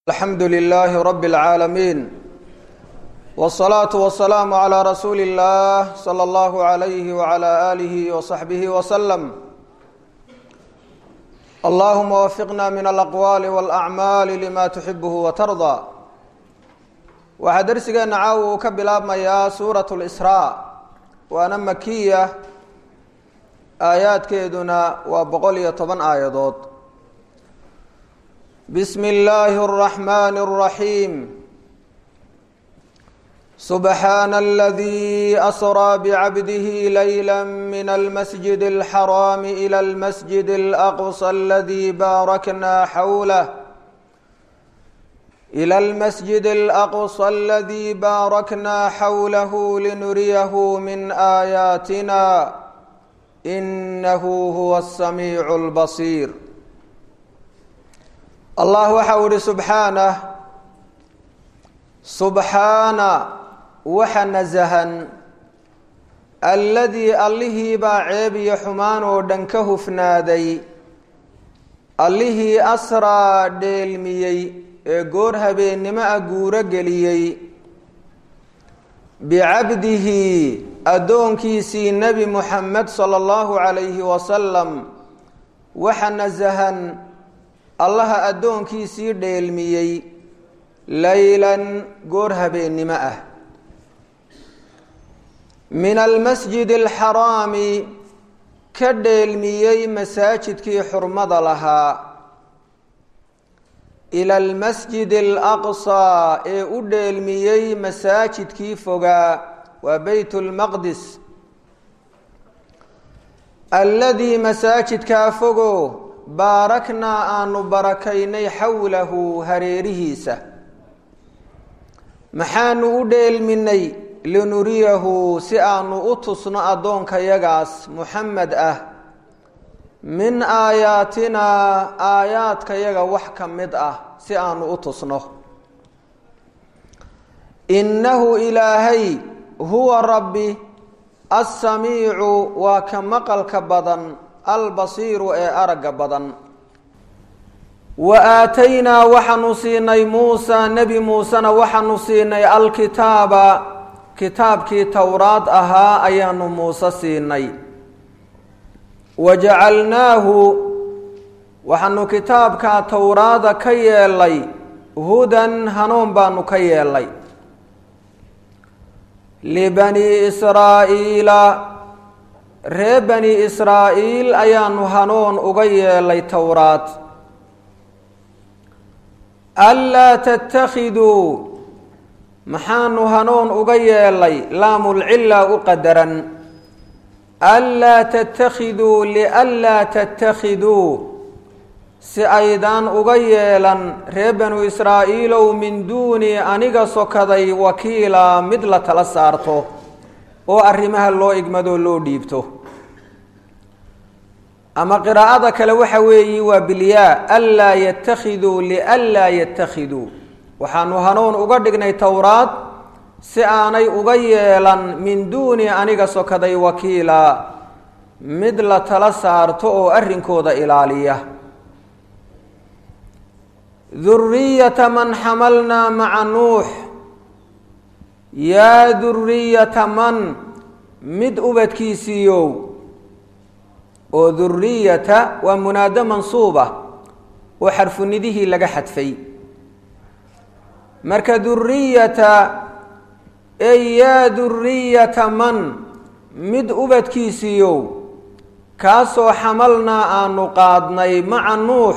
alxamdu lilaahi rabi اlcaalamiin wالsalaatu wasalaamu calaa rasuuli اllah salى allahu alayhi wala aalihi wasaxbihi waslem allahuma wafiqna min alaqwaali walacmaali lima tuxibuhu watardaa waxaa dersigeenna caawa uu ka bilaabmayaa suurat lsraa waana makiya aayaadkeeduna waa boqol iyo toban aayadood بسم الله الرحمن الرحيم سبحان الذي أسرى بعبده ليلا من المسجد الحرام إلى المسجد الأقصى الذي باركنا حوله إلى المسجد الأقصى الذي باركنا حوله لنريه من آياتنا إنه هو السميع البصير allah waxa uu ihi subxaanah subxaana waxa nasahan alladii allihii baa ceeb iyo xumaan oo dhan ka hufnaaday allihii asraa dheelmiyey ee goor habeennimo a guuro geliyey bicabdihi addoonkiisii nebi muxamed sala allahu calayhi wasalam waxa nasahan allaha addoonkiisii dheelmiyey laylan goor habeennimo ah min almasjidi alxaraami ka dheelmiyey masaajidkii xurmada lahaa ila almasjidi alaqsaa ee u dheelmiyey masaajidkii fogaa waa beyt lmaqdis alladii masaajidkaa fogo baaraknaa aanu barakaynay xowlahu hareerihiisa maxaanu u dheelminay linuriyahu si aanu u tusno addoonkayagaas muxamed ah min aayaatinaa aayaadkayaga wax ka mid ah si aanu u tusno innahu ilaahay huwa rabbi assamiicu waa ka maqalka badan albasiiru ee aragga badan wa aataynaa waxaanu siinay muusa nebi muusena waxaanu siinay alkitaaba kitaabkii towraad ahaa ayaanu muuse siinay wa jacalnaahu waxaanu kitaabkaa towraada ka yeelay hudan hanuun baanu ka yeelay libanii israa'iila ree bani israa'iil ayaanu hanuun uga yeelay towraad anlaa tattakhiduu maxaanu hanuun uga yeelay laamulcila u qadaran anlaa tattakhiduu lianlaa tattakhiduu si aydaan uga yeelan ree banu israa'iilow min duuni aniga sokaday wakiila mid la tala saarto oo arrimaha loo igmadoo loo dhiibto ama qiraa'ada kale waxa weeyi waa bilyaa anlaa yattakhiduu lianlaa yattakhiduu waxaanu hanuun uga dhignay towraad si aanay uga yeelan min duuni aniga sokaday wakiila mid la tala saarto oo arrinkooda ilaaliya duriyata man xamalnaa maca nuux yaa duriyata man mid ubadkiisiiyow oo duriyata waa munaado mansuuba oo xarfunidihii laga xadfay marka duriyata ey yaa duriyata man mid ubadkiisiiyow kaasoo xamalnaa aanu qaadnay maca nuux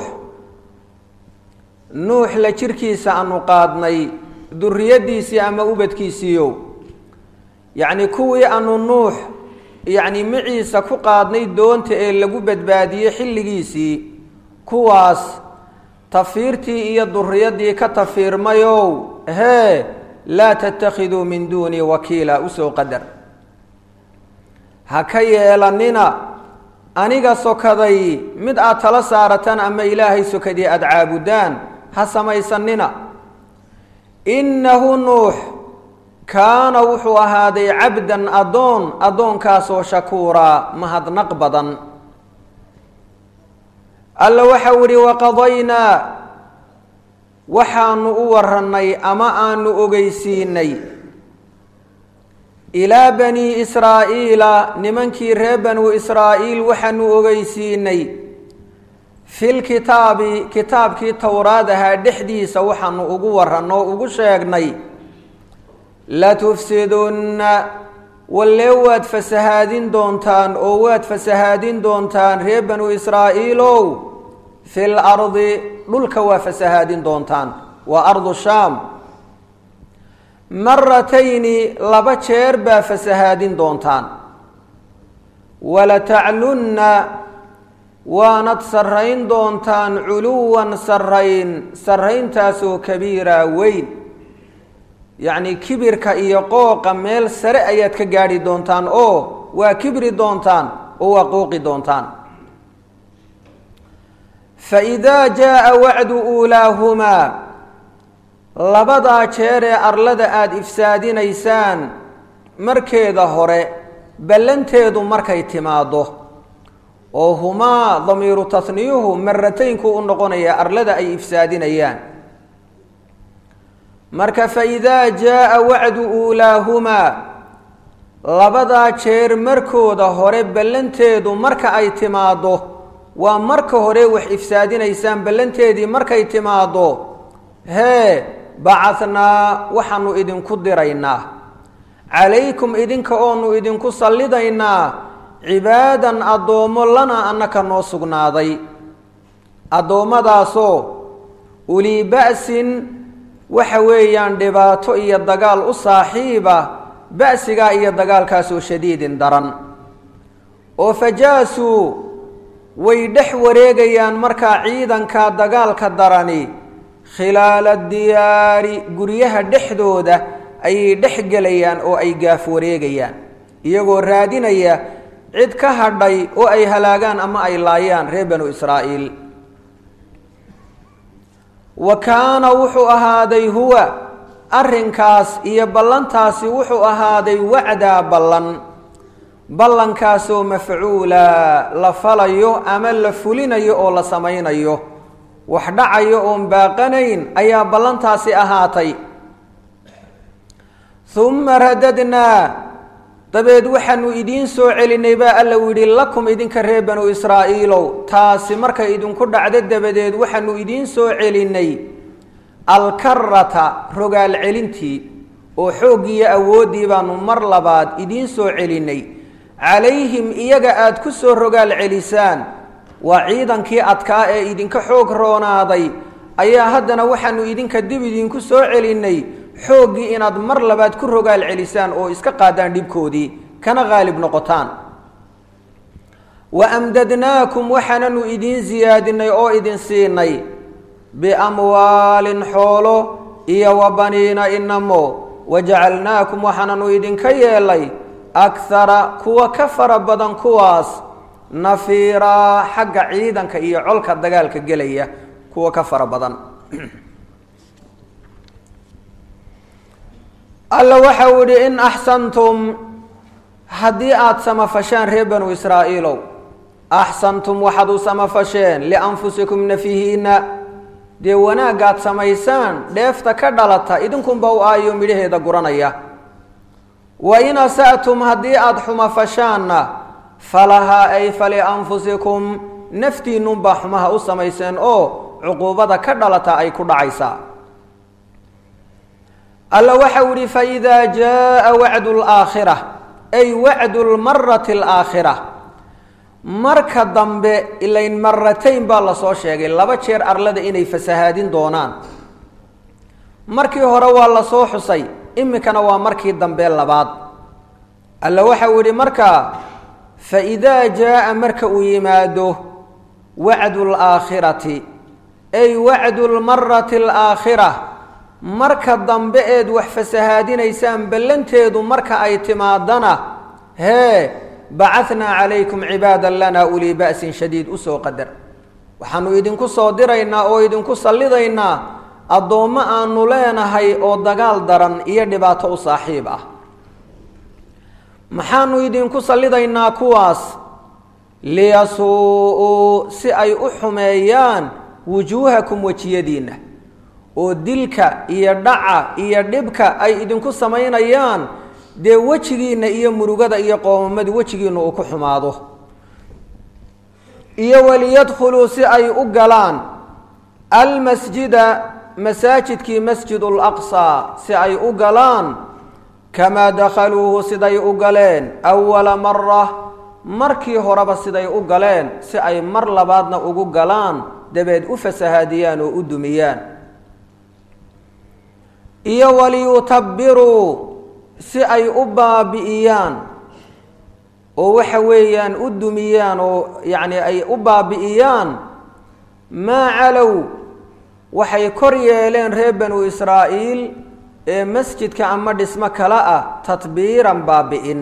nuux la jirkiisa aanu qaadnay duriyadiisii ama ubadkiisiiyow yacni kuwii aanu nuux yacni maciisa ku qaadnay doonta ee lagu badbaadiyey xilligiisii kuwaas tafiirtii iyo duriyadii ka tafiirmayow hee laa tattakhiduu min duunii wakiila usoo qadar ha ka yeelanina aniga sokaday mid aad tala saarataan ama ilaahay sokadii aada caabudaan ha samaysanina innahu nuux kaana wuxuu ahaaday cabdan addoon addoonkaasoo shakuuraa mahadnaq badan alla waxau ihi waqadaynaa waxaanu u warannay ama aanu ogeysiinay ilaa banii israa'iila nimankii reer banuu israa'iil waxaanu ogeysiinay fil kitaabi kitaabkii towraad ahaa dhexdiisa waxaanu ugu warranno o ugu sheegnay latufsidunna wallee waad fasahaadin doontaan oo waad fasahaadin doontaan reer banuu israa'iilow fil ardi dhulka waa fasahaadin doontaan waa ardu shaam maratayni laba jeer baa fasahaadin doontaan walataclunna waanad sarrayn doontaan culuwan sarrayn sarrayntaasoo kabiira weyn yacni kibirka iyo qooqa meel sare ayaad ka gaadhi doontaan oo waa kibri doontaan oo waa qooqi doontaan fa idaa jaa wacdu uulaahumaa labadaa jeer ee arlada aada ifsaadinaysaan markeeda hore ballanteedu markay timaaddo oo humaa damiiru tasniyuhu marataynku u noqonaya arlada ay ifsaadinayaan marka fa idaa jaa wacdu uulaahumaa labadaa jeer markooda hore ballanteedu marka ay timaaddo waa marka hore wax ifsaadinaysaan ballanteedii markay timaaddo hee bacahnaa waxaanu idinku diraynaa calaykum idinka oonu idinku sallidaynaa cibaadan addoommo lana annaka noo sugnaaday addoommadaasoo ulii ba'sin waxa weeyaan dhibaato iyo dagaal u saaxiiba ba'sigaa iyo dagaalkaasoo shadiidin daran oo fajaasuu way dhex wareegayaan markaa ciidanka dagaalka darani khilaala diyaari guryaha dhexdooda ayay dhex gelayaan oo ay gaaf wareegayaan iyagoo raadinaya cid ka hadhay oo ay halaagaan ama ay laayaan reer banu israa'iil wa kaana wuxuu ahaaday huwa arrinkaas iyo ballantaasi wuxuu ahaaday wacdaa ballan ballankaasoo mafcuula la falayo ama la fulinayo oo la samaynayo wax dhacayo oon baaqanayn ayaa ballantaasi ahaatay humma radadnaa dabeed waxaanu idiin soo celinay baa alla u yidhi lakum idinka reer banu israa'iilow taasi markay idinku dhacdo dabadeed waxaanu idiin soo celinay alkarata rogaal celintii oo xooggiiyo awooddii baanu mar labaad idiin soo celinay calayhim iyaga aada ku soo rogaal celisaan waa ciidankii adkaa ee idinka xoog roonaaday ayaa haddana waxaanu idinka dib idinku soo celinay xooggii inaad mar labaad ku rogaal celisaan oo iska qaadaan dhibkoodii kana qaalib noqotaan wa amdadnaakum waxaananu idiin siyaadinay oo idin siinay biamwaalin xoolo iyo wa baniina inamo wajacalnaakum waxaananu idinka yeelay akhara kuwa ka fara badan kuwaas nafiiraa xagga ciidanka iyo colka dagaalka gelaya kuwa ka fara badan alla waxa uu yihi in axsantum haddii aada samafashaan reer banu israa'iilow axsantum waxaad u samafasheen lianfusikum nafihiina dee wanaagaad samaysaan dheefta ka dhalata idinkunba u aayo midhaheeda guranaya wa in asa'tum haddii aada xumafashaanna falahaa ay falianfusikum naftiinnunbaa xumaha u samayseen oo cuquubada ka dhalata ay ku dhacaysaa alla waxau yihi faidaa jaaa wacdu laakhira ay wacdu lmarati alaakhira marka dambe ilayn maratayn baa lasoo sheegay laba jeer arlada inay fasahaadin doonaan markii hore waa lasoo xusay iminkana waa markii dambe labaad alla waxau yihi markaa faidaa jaaa marka uu yimaado wacdu laakhirati ay wacdu lmarati alaakhira marka dambe eed wax fasahaadinaysaan ballanteedu marka ay timaadana hee bacahnaa calaykum cibaadan lanaa ulii ba'sin shadiid usoo qadar waxaanu idinku soo diraynaa oo idinku sallidaynaa addoommo aanu leenahay oo dagaal daran iyo dhibaato u saaxiib ah maxaanu idinku sallidaynaa kuwaas liyasuu-uu si ay u xumeeyaan wujuuhakum wejiyadiinna oo dilka iyo dhaca iyo dhibka ay idinku samaynayaan dee wejigiinna iyo murugada iyo qoomamadu wejigiinna uu ku xumaado iyo waliyadkhuluu si ay u galaan almasjida masaajidkii masjid laqsaa si ay u galaan kamaa dakhaluuhu siday u galeen awala mara markii horeba siday u galeen si ay mar labaadna ugu galaan dabeed u fasahaadiyaan oo u dumiyaan iyo waliyutabiruu si ay u baabi'iyaan oo waxa weeyaan u dumiyaan oo yacni ay u baabi'iyaan maa calow waxay kor yeeleen reer banu israa'iil ee masjidka ama dhismo kale ah tadbiiran baabi'in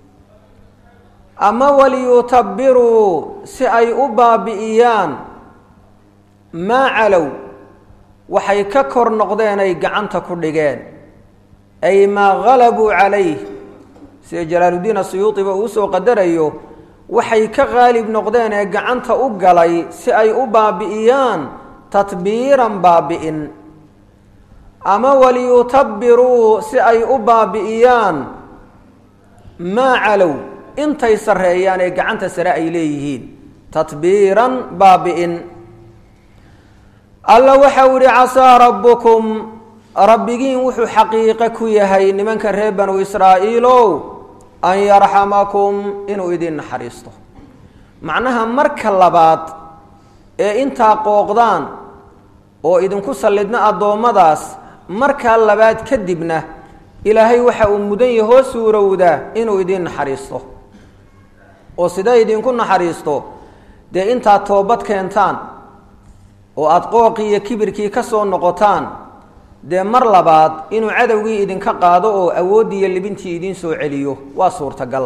ama waliyutabiruu si ay u baabi'iyaan maa calow waxay ka kor noqdeen ay gacanta ku dhigeen ay maa halabuu calayh sida jalaaluddiin asuyuudiba uu usoo qadarayo waxay ka qaalib noqdeen ee gacanta u galay si ay u baabi'iyaan tadbiiran baabi'in ama waliyutabiruu si ay u baabi'iyaan maa calow intay sarreeyaan ee gacanta sare ay leeyihiin tadbiiran baabi'in alla waxau idhi casaa rabbukum rabbigiin wuxuu xaqiiqe ku yahay nimanka reer banu israa'iilow an yarxamakum inuu idin naxariisto macnaha marka labaad ee intaa qooqdaan oo idinku sallidna addoommadaas markaa labaad kadibna ilaahay waxa uu mudan yahoo suurowdaa inuu idin naxariisto oo sidee idinku naxariisto dee intaad toobad keentaan oo aada qooqii iyo kibirkii ka soo noqotaan dee mar labaad inuu cadowgii idinka qaado oo awooddii iyo libintii idiin soo celiyo waa suurtagal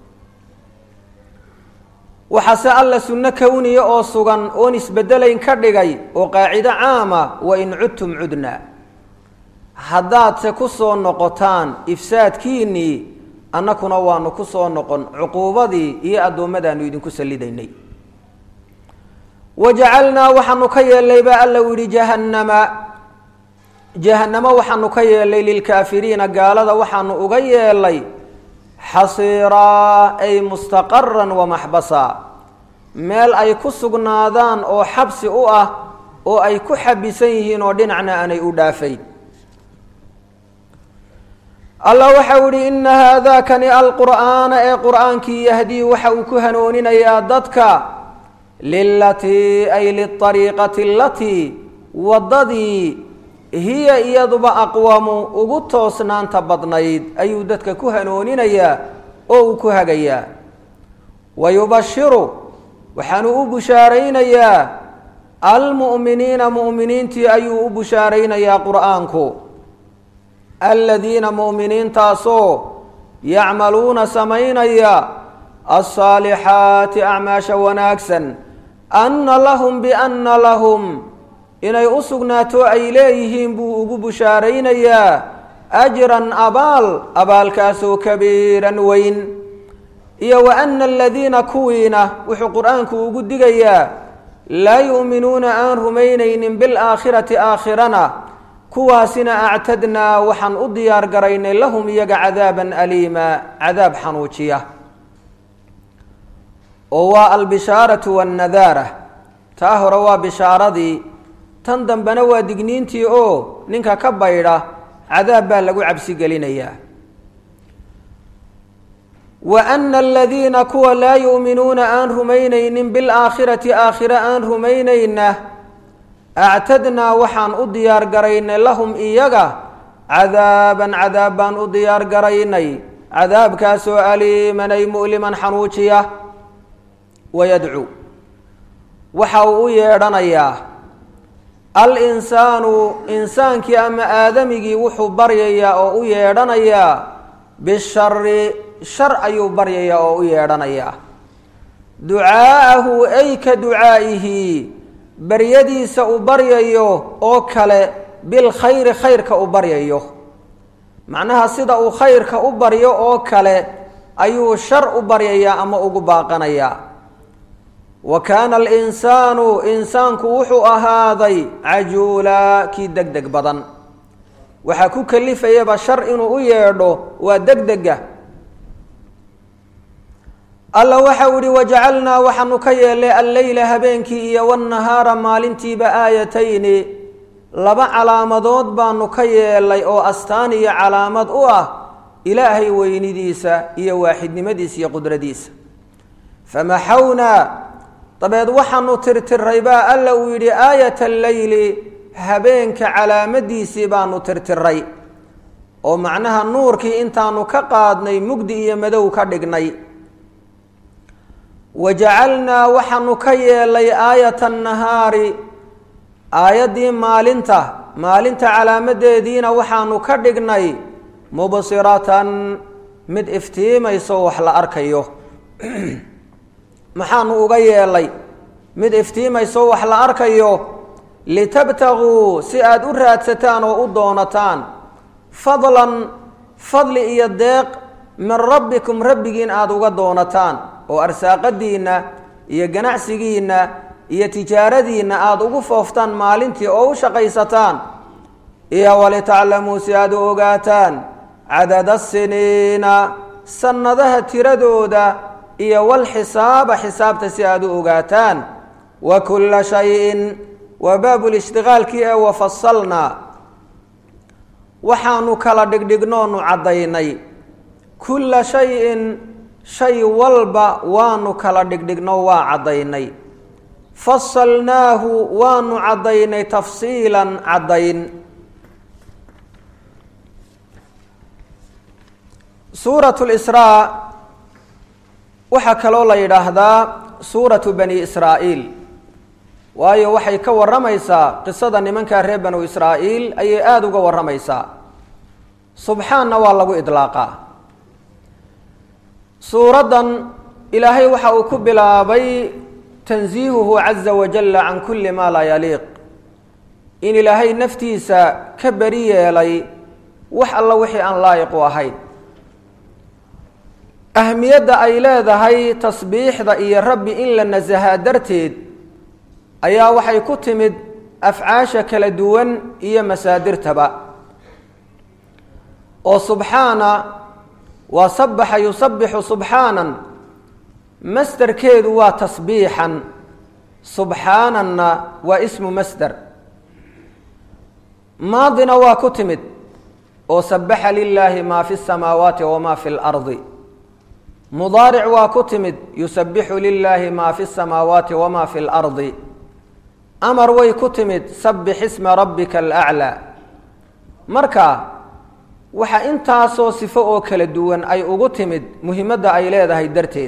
waxaase alla sunno kowniya oo sugan oon isbedelayn ka dhigay oo qaacido caama wa in cudtum cudna haddaadse ku soo noqotaan ifsaadkiinnii annakuna waanu ku soo noqon cuquubadii iyo addoommadaanu idinku sallidaynay wajacalnaa waxaanu ka yeelnay baa alla u yihi jahannama jahannamo waxaanu ka yeelnay lilkaafiriina gaalada waxaanu uga yeelnay xasiiraa ay mustaqaran wamaxbasa meel ay ku sugnaadaan oo xabsi u ah oo ay ku xabisan yihiin oo dhinacna aanay u dhaafayn allah waxau ihi ina haadakani alqur'aana ee qur'aankii yahdii waxa uu ku hanooninayaa dadka lilatii ay liariiqati alatii waddadii hiya iyaduba aqwamu ugu toosnaanta badnayd ayuu dadka ku hanooninayaa oo uu ku hagayaa wa yubashiru waxaanu u bushaaraynayaa almu'miniina mu'miniintii ayuu u bushaaraynayaa qur'aanku aladiina mu'miniintaasoo yacmaluuna samaynaya alsaalixaati acmaasha wanaagsan anna lahum bianna lahum inay u sugnaato ay leeyihiin buu ugu bushaaraynayaa ajran abaal abaalkaasoo kabiiran weyn iyo wa ana aladiina kuwiina wuxuu qur-aanku ugu digayaa laa yu'minuuna aan rumaynaynin bilaakhirati aakhirana kuwaasina actadnaa waxaan u diyaar garaynay lahum iyaga cadaaban aliima cadaab xanuujiya oo waa albishaaratu wannadaara taa hore waa bishaaradii tan dambena waa digniintii oo ninka ka baydha cadaab baa lagu cabsi gelinayaa wa ana aladiina kuwa laa yu'minuuna aan rumaynaynin bilaakhirati aakhire aan rumaynayna actadnaa waxaan u diyaar garaynay lahum iyaga cadaaban cadaab baan u diyaar garaynay cadaabkaasoo aliiman ay mu'liman xanuujiya wayadcuu waxa uu u yeedhanayaa al-insaanu insaankii ama aadamigii wuxuu baryayaa oo u yeedhanayaa bishari shar ayuu baryayaa oo u yeedhanayaa ducaa'ahu ay ka ducaa'ihi baryadiisa uu baryayo oo kale bilkhayri khayrka u baryayo macnaha sida uu khayrka u baryo oo kale ayuu shar u baryayaa ama ugu baaqanayaa wa kaana alinsaanu insaanku wuxuu ahaaday cajuulaa kii deg deg badan waxaa ku kalifayaba shar inuu u yeedho waa deg dega alla waxa uu ihi wajacalnaa waxaanu ka yeelnay alleyla habeenkii iyo wanahaara maalintiiba aayatayni laba calaamadood baanu ka yeelnay oo astaan iyo calaamad u ah ilaahay weynidiisa iyo waaxidnimadiisa iyo qudradiisa famaxawnaa dabeed waxaanu tirtiray baa alla uu yidhi aayat alleyli habeenka calaamadiisii baanu tirtiray oo macnaha nuurkii intaanu ka qaadnay mugdi iyo madow ka dhignay wajacalnaa waxaanu ka yeelnay aayata annahaari aayaddii maalinta maalinta calaamadeediina waxaanu ka dhignay mubsiratan mid iftiimayso wax la arkayo maxaanu uga yeelay mid iftiimayso wax la arkayo litabtaguu si aada u raadsataan oo u doonataan fadlan fadli iyo deeq min rabbikum rabbigiin aada uga doonataan oo arsaaqadiinna iyo ganacsigiinna iyo tijaaradiinna aada ugu fooftaan maalintii oo u shaqaysataan iyo walitaclamuu si aada u ogaataan cadada siniina sannadaha tiradooda iyo walxisaaba xisaabta si aada u ogaataan wa kulla shayin waa baabulishtiqaalkii ee wafasalnaa waxaanu kala dhigdhignoonu caddaynay kulla shayin shay walba waanu kala dhigdhigno waa caddaynay fasalnaahu waanu caddaynay tafsiilan caddayn suuratu lisraa waxaa kaloo la yidhaahdaa suuratu bani israa'iil waayo waxay ka warramaysaa qisada nimankaa reer banu israa'iil ayay aada uga warramaysaa subxaanna waa lagu idlaaqaa suuraddan ilaahay waxa uu ku bilaabay tansiihuhu caza wajalla can kulli maa laa yaliiq in ilaahay naftiisa ka beri yeelay wax alla wixii aan laayiq u ahayn ahmiyadda ay leedahay tasbiixda iyo rabbi in la nasahaa darteed ayaa waxay ku timid afcaasha kala duwan iyo masaadirtaba oo subxaana waa sabaxa yusabixu subxaanan masderkeedu waa tasbiixan subxaananna waa ismu masder maadina waa ku timid oo sabaxa lilaahi maa fi samaawaati wamaa fi lardi mudaaric waa ku timid yusabixu lilaahi maa fi samaawaati wamaa fi lardi amar way ku timid sabix isma rabbika alaclaa marka waxaa intaasoo sifo oo kala duwan ay ugu timid muhimadda ay leedahay darteed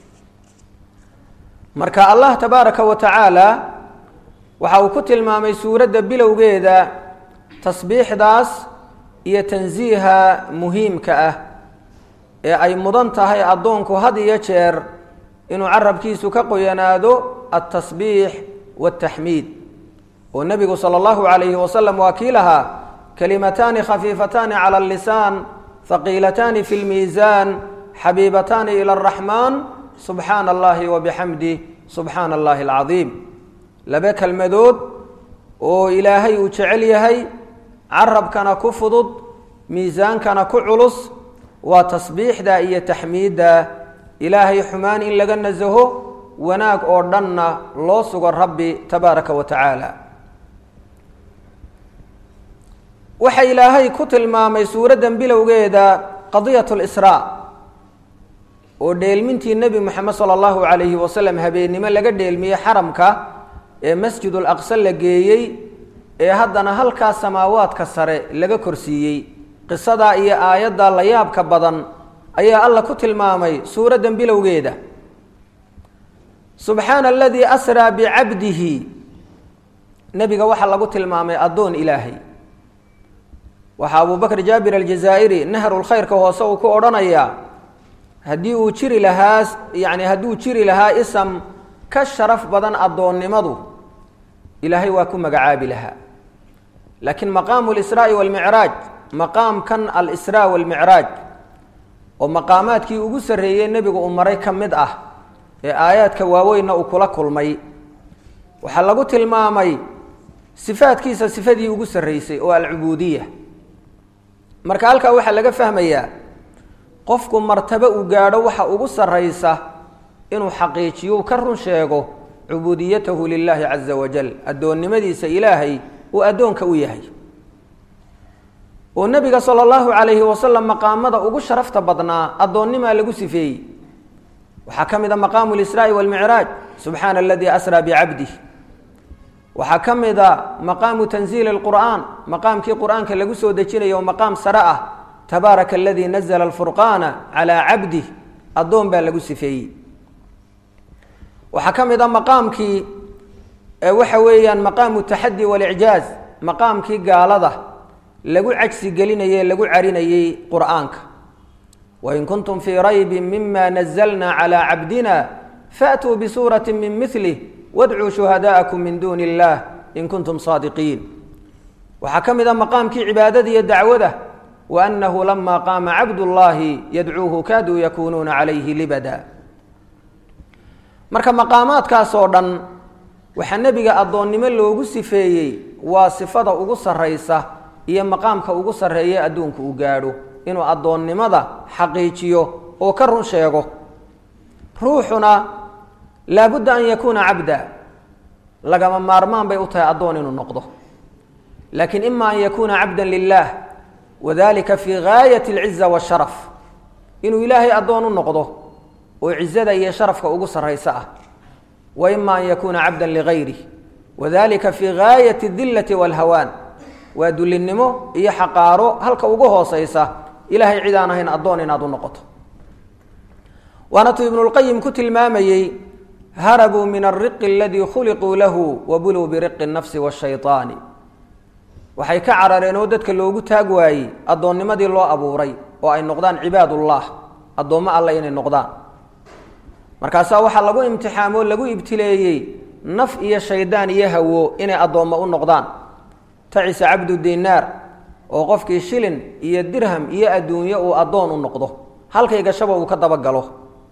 marka allah tabaaraka wa tacaala waxa uu ku tilmaamay suuradda bilowgeeda tasbiixdaas iyo tansiiha muhiimka ah ee ay mudan tahay addoonku had iyo jeer inuu carabkiisu ka qoyanaado altasbiix wاtaxmiid oo nebigu salى اllahu alayhi wasalam waa kii lahaa kalimataani khafiifataani calى اlisaan haqiilataani fi اlmiisaan xabiibataani ilى اraxmaan subxaana allahi wabixamdih subxaana allahi alcadiim laba kelmadood oo ilaahay uu jecel yahay carabkana ku fudud miisaankana ku culus waa tasbiixda iyo taxmiidda ilaahay xumaan in laga nasaho wanaag oo dhanna loo sugo rabbi tabaaraka wa tacaala waxa ilaahay ku tilmaamay suuraddan bilowgeeda qadiyat lisraa oo dheelmintii nebi moxamed sala allahu calayhi wasalam habeennimo laga dheelmiyey xaramka ee masjid ulaqsa la geeyey ee haddana halkaa samaawaadka sare laga korsiiyey qisadaa iyo aayadda la yaabka badan ayaa alla ku tilmaamay suuraddan bilowgeeda subxaana aladii asraa bicabdihi nebiga waxaa lagu tilmaamay addoon ilaahay waxaa abubakr jaabir aljazaa'iri nahrulkhayrka hoose uu ku odhanayaa haddii uu jiri lahaa yacni hadduu jiri lahaa isam ka sharaf badan addoonnimadu ilaahay waa ku magacaabi lahaa laakiin maqaamu lisraa'i walmicraaj maqaamkan alisraa walmicraaj oo maqaamaadkii ugu sarreeyey nebigu uu maray ka mid ah ee aayaadka waaweynna uu kula kulmay waxaa lagu tilmaamay sifaadkiisa sifadii ugu sarreysay oo alcubuudiya marka halkaa waxaa laga fahmayaa qofku martabo uu gaadho waxa ugu sarraysa inuu xaqiijiyo uu ka run sheego cubuudiyatahu lilaahi caza wajal addoonnimadiisa ilaahay uu addoonka u yahay oo nebiga sala allahu calayhi wasalam maqaamada ugu sharafta badnaa addoonnimaa lagu sifeeyey waxaa ka mid a maqaamu lisraa'i walmicraaj subxaana aladii asraa bicabdih waxaa ka mid a maqaamu tanziili alqur'aan maqaamkii qur'aanka lagu soo dejinayo oo maqaam sare ah tabaaraka aladii nazla alfurqaana calaa cabdih addoon baa lagu sifeeyey waxaa ka mid a maqaamkii waxa weeyaan maqaamu taxadi walicjaaz maqaamkii gaalada lagu cajsi gelinayey lagu carinayey qur'aanka wain kuntum fii raybi mima nazalna calaa cabdina faatuu bisuurati min milih wadcuu shuhadaa'akum min duuni illaah in kuntum saadiqiin waxaa ka mid a maqaamkii cibaadada iyo dacwada wa annahu lama qaama cabdullaahi yadcuuhu kaaduu yakuunuuna calayhi libada marka maqaamaadkaas oo dhan waxaa nebiga addoonnimo loogu sifeeyey waa sifada ugu sarraysa iyo maqaamka ugu sarreeya adduunku uu gaadho inuu addoonnimada xaqiijiyo oo ka run sheego ruuxuna laabudda an yakuuna cabda lagama maarmaan bay u tahay addoon inuu noqdo laakiin ima an yakuuna cabda lilah wadalika fii gaayat alciza washaraf inuu ilaahay addoon u noqdo oo cizada iyo sharafka ugu sarraysa ah wa ima an yakuuna cabda ligayrih wadalika fii gaayati adillati walhawaan waa dullinnimo iyo xaqaaro halka ugu hooseysa ilaahay cid aan ahayn addoon inaad u noqoto waana tuu ibnulqayim ku tilmaamayey harabuu min alriqi aladii khuliquu lahu wabuluu biriqi nafsi waashaytaani waxay ka carareen oo dadka loogu taag waayey addoonnimadii loo abuuray oo ay noqdaan cibaadullah addoommo alle inay noqdaan markaasaa waxaa lagu imtixaamoo lagu ibtileeyey naf iyo shaydaan iyo hawo inay addoommo u noqdaan tacisa cabdu dinaar oo qofkii shilin iyo dirham iyo adduunyo uu addoon u noqdo halkay gashaba uu ka dabagalo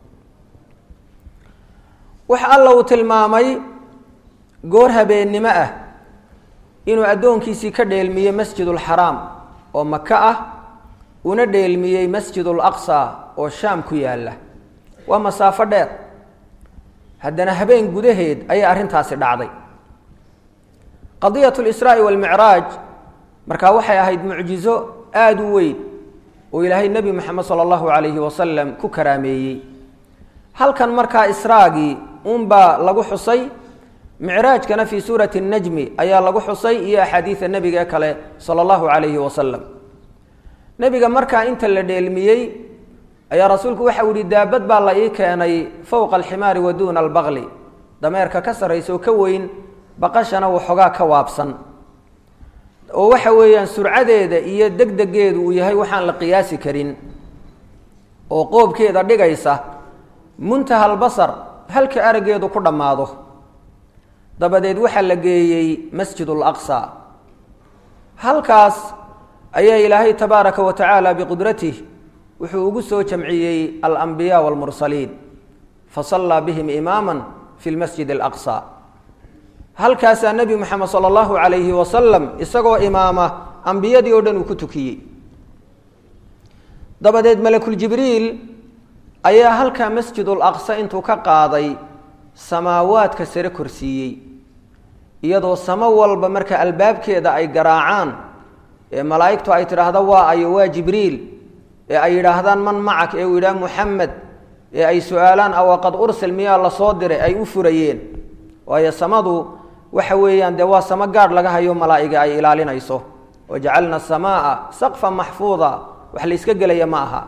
waxa alla uu tilmaamay goor habeennimo ah inuu addoonkiisii ka dheelmiyey masjidulxaraam oo maka ah una dheelmiyey masjidul aqsa oo shaam ku yaalla waa masaafo dheer haddana habeen gudaheed ayay arrintaasi dhacday qadiyat lisraa'i walmicraaj markaa waxay ahayd mucjizo aada u weyn oo ilaahay nebi moxamed sala allahu calayhi wasalam ku karaameeyey halkan markaa israagii unbaa lagu xusay micraajkana fii suurati najmi ayaa lagu xusay iyo axaadiida nebiga kale sala allahu calayhi wasalam nebiga markaa inta la dheelmiyey ayaa rasuulku waxa u yihi daabad baa la ii keenay fowqa alximaari wa duuna albaqli dameerka ka sarraysa oo ka weyn baqashana waxoogaa ka waabsan oo waxa weeyaan surcadeeda iyo degdegeedu uu yahay waxaan la qiyaasi karin oo qoobkeeda dhigaysa muntaha albasar halka araggeedu ku dhammaado dabadeed waxaa la geeyey masjidul aqsa halkaas ayaa ilaahay tabaaraka wa tacaala biqudratih wuxuu ugu soo jamciyey alambiyaa walmursaliin fasallaa bihim imaama fi lmasjid alaqsa halkaasaa nebi moxamed sala allahu calayhi wasalam isagoo imaama ambiyadii oo dhan uu ku tukiyey dabadeed malakuljibriil ayaa halkaa masjidul aqsa intuu ka qaaday samaawaadka sare korsiiyey iyadoo samo walba marka albaabkeeda ay garaacaan ee malaa'igtu ay tidhaahdo waa ayo waa jibriil ee ay yidhaahdaan man macak ee uu yidhaha muxamed ee ay su-aalaan awaqad ursel miyaa la soo diray ay u furayeen waayo samadu waxa weeyaan dee waa samo gaadh laga hayo malaa'iga ay ilaalinayso wajacalna asamaaa saqfan maxfuuda wax la iska gelaya ma aha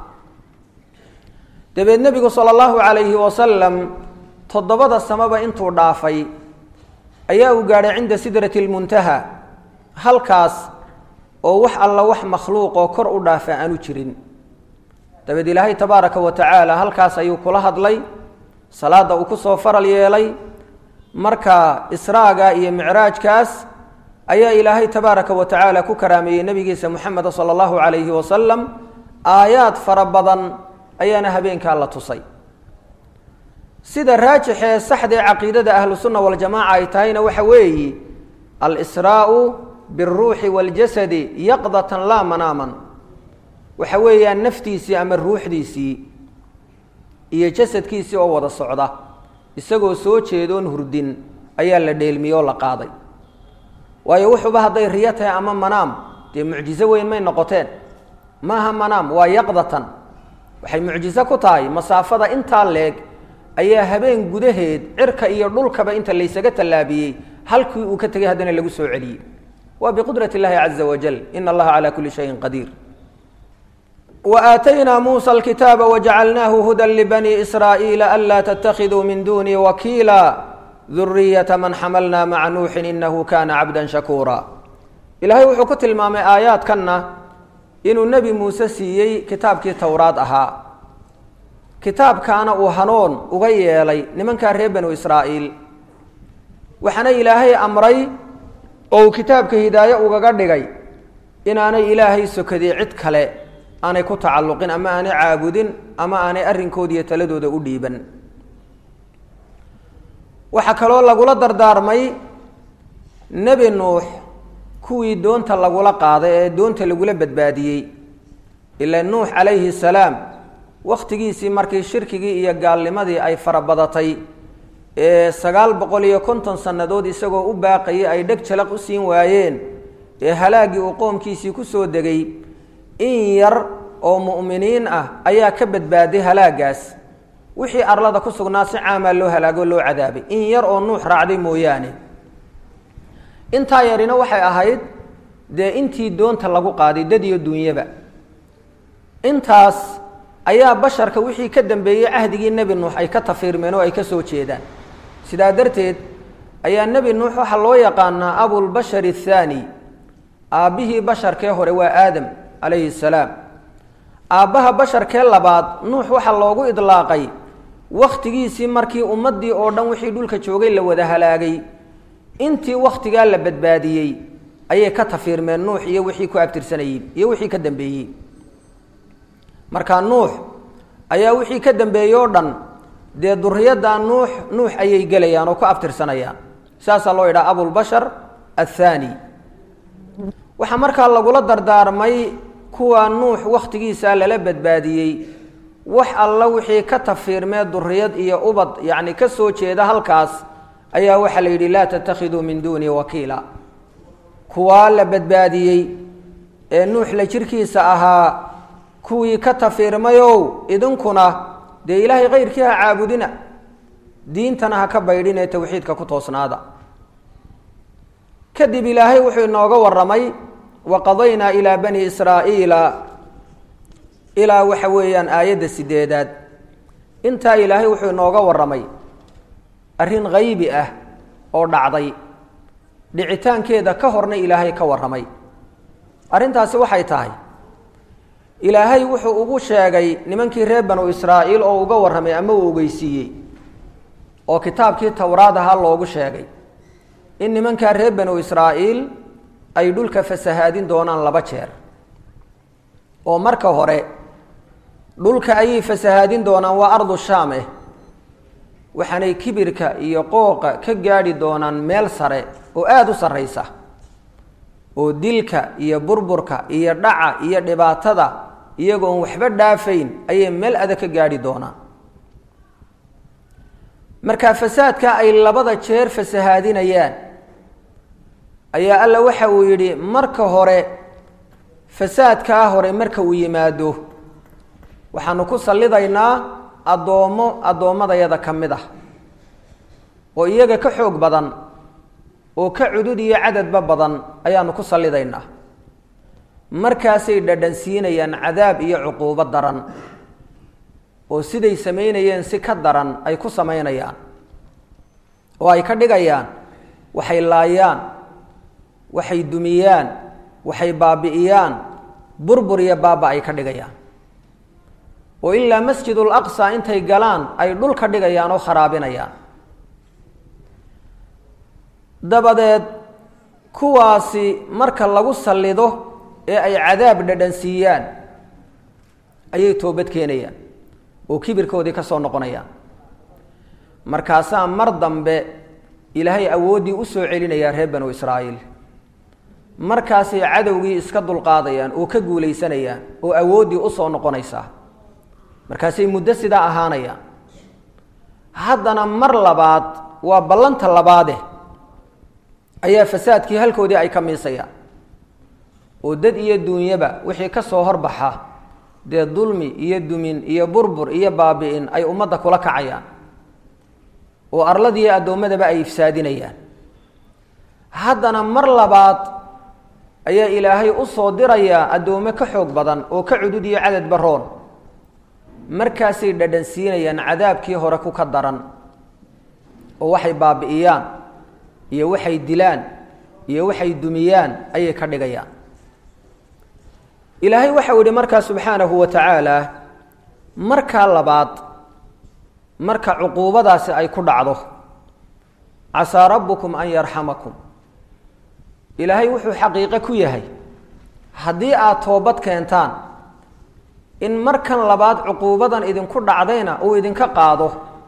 dabeed nebigu sala allahu calayhi wasalam toddobada samaba intuu dhaafay ayaa uu gaadhay cinda sidrati lmuntaha halkaas oo wax alla wax makhluuq oo kor u dhaafa aanu jirin dabeed ilaahay tabaaraka wa tacaala halkaas ayuu kula hadlay salaadda uu ku soo faral yeelay marka israaga iyo micraajkaas ayaa ilaahay tabaaraka wa tacaala ku karaameeyey nebigiisa moxameda sala allahu calayhi wasalam aayaad fara badan ayaana habeenkaa la tusay sida raajixee saxdee caqiidada ahlu sunna waljamaaca ay tahayna waxa weeyi alsraau biاlruuxi waاljasadi yaqdatan laa manaaman waxa weeyaan naftiisii ama ruuxdiisii iyo jasadkiisii oo wada socda isagoo soo jeedoon hurdin ayaa la dheelmiyey oo la qaaday waayo wuxuuba hadday riyo tahay ama manaam dee mucjizo weyn may noqoteen maaha manaam waa yaqdatan waxay mucjizo ku tahay masaafada intaa leeg ayaa habeen gudaheed cirka iyo dhulkaba inta laysaga tallaabiyey halkii uu ka tegay haddana lagu soo celiyey waa biqudrat اllahi caza wajal in allaha calى kuli shayin qadiir وآتynا موسى الكتاaب وجعلناه هدى لبني إسرائيل ألا تتخذوا من دوني وكيلا ذرية من xملنا مع نوح إنه كان عبدا شhكورا إلahay wuxuu ku tilmaamay aaيaaدkana inuu نebi muuse siiyey kitaabkii towraad ahaa kitaabkaana uu hanoon uga yeelay nimankaa reer banu إسrاaئيل waxaana ilaahay amray oo uu kitaabka hidaaye ugaga dhigay inaanay ilaahay sokadii cid kale aanay ku tacalluqin ama aanay caabudin ama aanay arrinkooda iyo taladooda u dhiiban waxaa kaloo lagula dardaarmay nebi nuux kuwii doonta lagula qaaday ee doonta lagula badbaadiyey ila nuux calayhi salaam wakhtigiisii markii shirkigii iyo gaalnimadii ay farabadatay ee sagaal boqol iyo konton sannadood isagoo u baaqayay ay dheg jalaq u siin waayeen ee halaaggii uu qoomkiisii ku soo degay in yar oo mu'miniin ah ayaa ka badbaaday halaagaas wixii arlada ku sugnaa si caamaa loo halaago loo cadaabay in yar oo nuux raacday mooyaane intaa yarina waxay ahayd dee intii doonta lagu qaaday dad iyo dunyaba intaas ayaa basharka wixii ka dambeeyey cahdigii nebi nuux ay ka tafiirmeen oo ay ka soo jeedaan sidaa darteed ayaa nebi nuux waxaa loo yaqaanaa abulbashar athaani aabbihii basharkee hore waa aadam calayhi salaam aabbaha basharkee labaad nuux waxaa loogu idlaaqay wakhtigiisii markii ummaddii oo dhan wixii dhulka joogay la wada halaagay intii wakhtigaa la badbaadiyey ayay ka tafiirmeen nuux iyo wixii ku abtirsanayey iyo wixii ka dambeeyey markaa nuux ayaa wixii ka dambeeyey oo dhan dee duriyadda nuux nuux ayay gelayaan oo ku abtirsanayaan saasaa loo yidhaha abulbashar athaani waxaa markaa lagula dardaarmay kuwa nuux wakhtigiisa lala badbaadiyey wax alla wixii ka tafiirmee duriyad iyo ubad yacni ka soo jeeda halkaas ayaa waxaa la yidhi laa tattakhiduu min duuni wakiila kuwaa la badbaadiyey ee nuux la jirkiisa ahaa kuwii ka tafiirmayow idinkuna dee ilaahay kayrkii ha caabudina diintana ha ka baydhin ee tawxiidka ku toosnaada kadib ilaahay wuxuu inooga warramay waqadaynaa ilaa bani israa'iila ilaa waxa weeyaan aayadda sideedaad intaa ilaahay wuxuu inooga warramay arrin haybi ah oo dhacday dhicitaankeeda ka horna ilaahay ka warramay arrintaasi waxay tahay ilaahay wuxuu ugu sheegay nimankii reer banu israa'iil oo uga warramay ama uu ogeysiiyey oo kitaabkii towraad ahaa loogu sheegay in nimankaa reer banu israa'iil ay dhulka fasahaadin doonaan laba jeer oo marka hore dhulka ayay fasahaadin doonaan waa ardu shaam eh waxaanay kibirka iyo qooqa ka gaadhi doonaan meel sare oo aada u sarraysa oo dilka iyo burburka iyo dhaca iyo dhibaatada iyagoon waxba dhaafayn ayay meel adag ka gaadhi doonaan marka fasaadka ay labada jeer fasahaadinayaan ayaa alla waxa uu yidhi marka hore fasaadkaa hore marka uu yimaado waxaanu ku sallidaynaa addoommo addoommadayada ka mid ah oo iyaga ka xoog badan oo ka cudud iyo cadadba badan ayaanu ku sallidaynaa markaasay dhadhansiinayaan cadaab iyo cuquubo daran oo siday samaynayeen si ka daran ay ku samaynayaan oo ay ka dhigayaan waxay laayaan waxay dumiyaan waxay baabi'iyaan burbur iyo baaba ay ka dhigayaan oo ilaa masjidul aqsa intay galaan ay dhul ka dhigayaan oo kharaabinayaan dabadeed kuwaasi marka lagu sallido ee ay cadaab dhadhansiiyaan ayay toobad keenayaan oo kibirkoodii ka soo noqonayaan markaasaa mar dambe ilaahay awooddii u soo celinayaa reer banu israa'iil markaasay cadowgii iska dulqaadayaan oo ka guulaysanayaan oo awooddii u soo noqonaysaa markaasay muddo sidaa ahaanayaan haddana mar labaad waa ballanta labaade ayaa fasaadkii halkoodii ay ka miisayaan oo dad iyo duunyaba wixii ka soo horbaxa dee dulmi iyo dumin iyo burbur iyo baabi'in ay ummadda kula kacayaan oo arladiiyo addoommadaba ay ifsaadinayaan haddana mar labaad ayaa ilaahay u soo dirayaa addoommo ka xoog badan oo ka cudud iyo cadad baroon markaasay dhadhan siinayaan cadaabkii hore ku ka daran oo waxay baabi'iyaan iyo waxay dilaan iyo waxay dumiyaan ayay ka dhigayaan ilaahay waxau yihi markaa subxaanahu wa tacaala markaa labaad marka cuquubadaasi ay ku dhacdo casaa rabbukum an yarxamakum ilaahay wuxuu xaqiiqo ku yahay haddii aad toobad keentaan in markan labaad cuquubadan idinku dhacdayna uu idinka qaado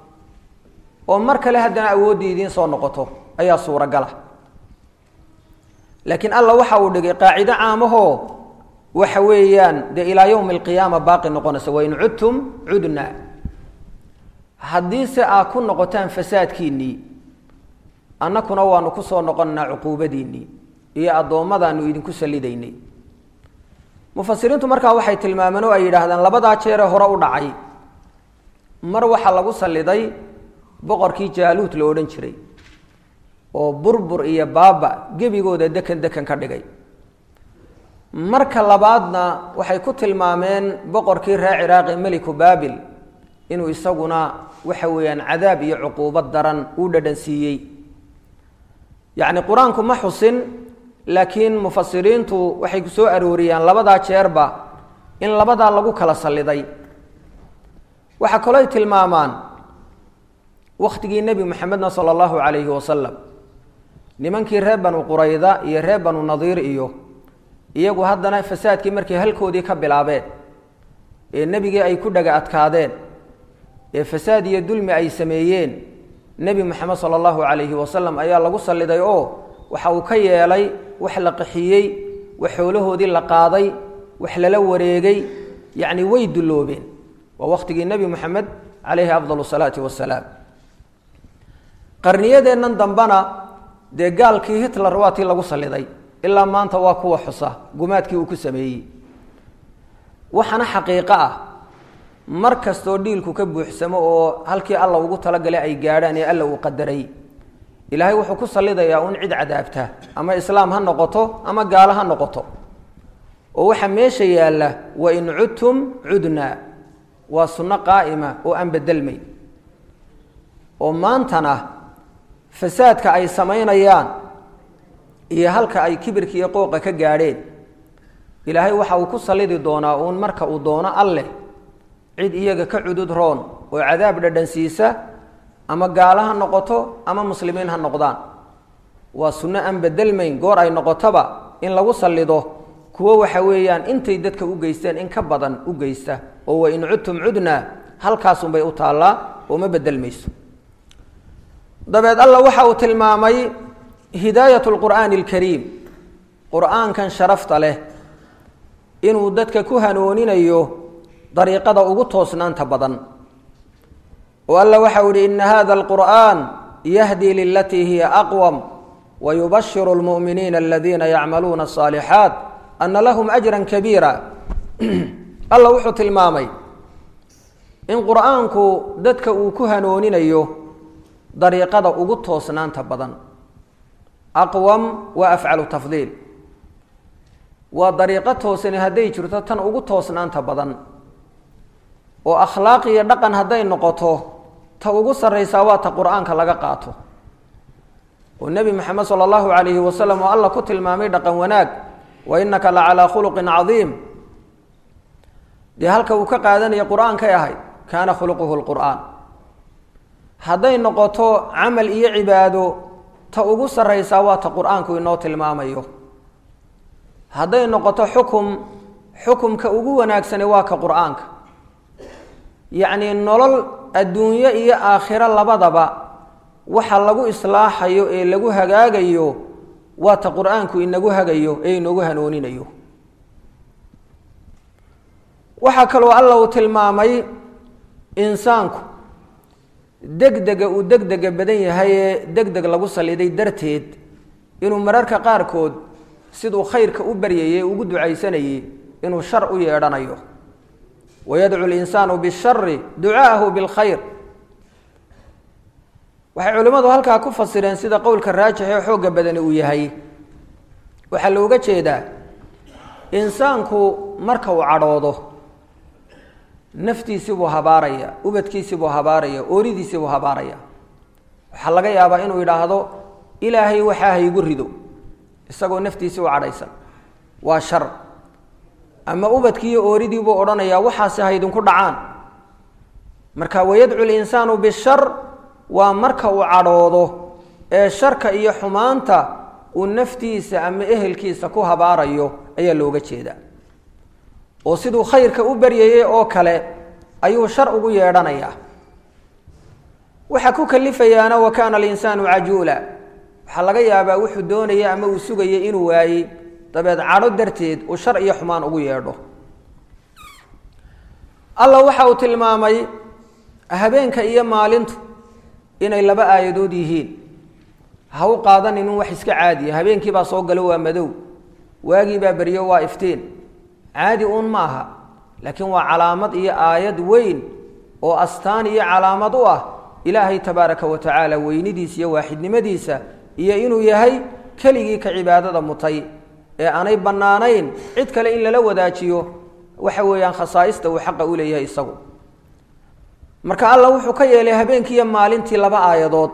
oo mar kale haddana awooddii idiin soo noqoto ayaa suuragala laakiin alla waxa uu dhigay qaacido caamahoo waxa weeyaan dee ilaa yowmi alqiyaama baaqi noqonaysa wain cudtum cudna haddiise aad ku noqotaan fasaadkiinnii annakuna waanu ku soo noqonnaa cuquubadiinnii iyo addoommadaanu idinku sallidaynay mufasiriintu markaa waxay tilmaameen oo ay yidhaahdeen labadaa jeeree hore u dhacay mar waxaa lagu salliday boqorkii jaaluud la odhan jiray oo burbur iyo baaba gebigooda dekan dekan ka dhigay marka labaadna waxay ku tilmaameen boqorkii reer ciraaqi meliku baabil inuu isaguna waxa weeyaan cadaab iyo cuquubad daran uu dhadhan siiyey yacni qur-aanku ma xusin laakiin mufasiriintu waxay ku soo arooriyaan labadaa jeerba in labadaa lagu kala salliday waxaa kalooy tilmaamaan wakhtigii nebi maxamedna sala allahu calayhi wasalam nimankii reer banu qurayda iyo reer banu nadiir iyo iyagu haddana fasaadkii markay halkoodii ka bilaabeen ee nebigii ay ku dhaga adkaadeen ee fasaad iyo dulmi ay sameeyeen nebi moxamed sala allahu calayhi wasalam ayaa lagu salliday oo waxa uu ka yeelay wax la qaxiyey wax xoolahoodii la qaaday wax lala wareegay yacni way dulloobeen waa wakhtigii nebi moxamed calayhi afdal salaati wasalaam qarniyadeennan dambena dee gaalkii hitler waa tii lagu salliday ilaa maanta waa kuwa xusa gumaadkii uu ku sameeyey waxaana xaqiiqo ah mar kastoo dhiilku ka buuxsamo oo halkii alla ugu talagalay ay gaadhaan ee alla uu qadaray ilaahay wuxuu ku sallidayaa un cid cadaabta ama islaam ha noqoto ama gaalo ha noqoto oo waxaa meesha yaalla wain cudtum cudnaa waa sunno qaa'ima oo aan bedelmayn oo maantana fasaadka ay samaynayaan iyo halka ay kibirka iyo qooqa ka gaadheen ilaahay waxa uu ku sallidi doonaa uun marka uu doono alleh cid iyaga ka cudud roon oo cadaab dhadhansiisa ama gaalo ha noqoto ama muslimiin ha noqdaan waa sunno aan bedelmayn goor ay noqotoba in lagu sallido kuwo waxa weeyaan intay dadka u geysteen in ka badan u geysta oo wain cudtum cudnaa halkaasunbay u taallaa oo ma bedelmayso dabeed alla waxa uu tilmaamay hidaayat lqur'aani alkariim qur-aankan sharafta leh inuu dadka ku hanooninayo dariiqada ugu toosnaanta badan oo alla waxau ihi ina hada alqur'an yahdi lilatii hiya aqwam wayubashiru lmu'miniina aladiina yacmaluuna asaalixaat ana lahum ajra kabiira alla wuxuu tilmaamay in qur-aanku dadka uu ku hanooninayo dariiqada ugu toosnaanta badan aqwam waa afcalu tafdiil waa dariiqo toosani hadday jirto tan ugu toosnaanta badan oo akhlaaq iyo dhaqan hadday noqoto ta ugu sarraysaa waa ta qur-aanka laga qaato oo nebi moxamed sala allahu calayhi wasalam oo alla ku tilmaamay dhaqan wanaag wa innaka la calaa khuluqin cadiim dee halka uu ka qaadanaya qur-aankay ahayd kaana khuluquhu lqur'aan hadday noqoto camal iyo cibaado ta ugu sarraysaa waa ta qur-aanku inoo tilmaamayo hadday noqoto xukum xukumka ugu wanaagsani waa ka qur-aanka yacnii nolol adduunyo iyo aakhiro labadaba waxa lagu islaaxayo ee lagu hagaagayo waata qur-aanku inagu hagayo ee inagu hanooninayo waxaa kaloo alla uu tilmaamay insaanku degdega uu degdega badan yahay ee degdeg lagu saliday darteed inuu mararka qaarkood siduu khayrka u baryayey ugu ducaysanayey inuu shar u yeedhanayo wayadcu linsaanu bishari ducaahu bilkhayr waxay culimmadu halkaa ku fasireen sida qowlka raajix ee xoogga badani uu yahay waxaa looga jeedaa insaanku marka uu cadhoodo naftiisibuu habaaraya ubadkiisibuu habaaraya ooridiisibuu habaaraya waxaa laga yaabaa inuu yidhaahdo ilaahay waxaa haygu rido isagoo naftiisii u cadhaysan waa shar ama ubadkiiyo ooridiibuu odhanayaa waxaasi haydinku dhacaan marka wayadcu linsaanu bishar waa marka uu cadhoodo ee sharka iyo xumaanta uu naftiisa ama ehelkiisa ku habaarayo ayaa looga jeedaa oo siduu khayrka u baryayey oo kale ayuu shar ugu yeedhanayaa waxaa ku kalifayaana wa kaana alinsaanu cajuula waxaa laga yaabaa wuxuu doonaya ama uu sugayay inuu waayey dabeed cadho darteed uu shar iyo xumaan ugu yeedho alla waxa uu tilmaamay habeenka iyo maalintu inay laba aayadood yihiin ha u qaadanin in wax iska caadiya habeenkii baa soo galo waa madow waagii baa beryo waa iftiin caadi uun ma aha laakiin waa calaamad iyo aayad weyn oo astaan iyo calaamad u ah ilaahay tabaaraka wa tacaala weynidiisa iyo waaxidnimadiisa iyo inuu yahay keligii ka cibaadada mutay ee aanay bannaanayn cid kale in lala wadaajiyo waxa weeyaan khasaaista uu xaqa u leeyahay isagu marka alla wuxuu ka yeelay habeenkiiyo maalintii laba aayadood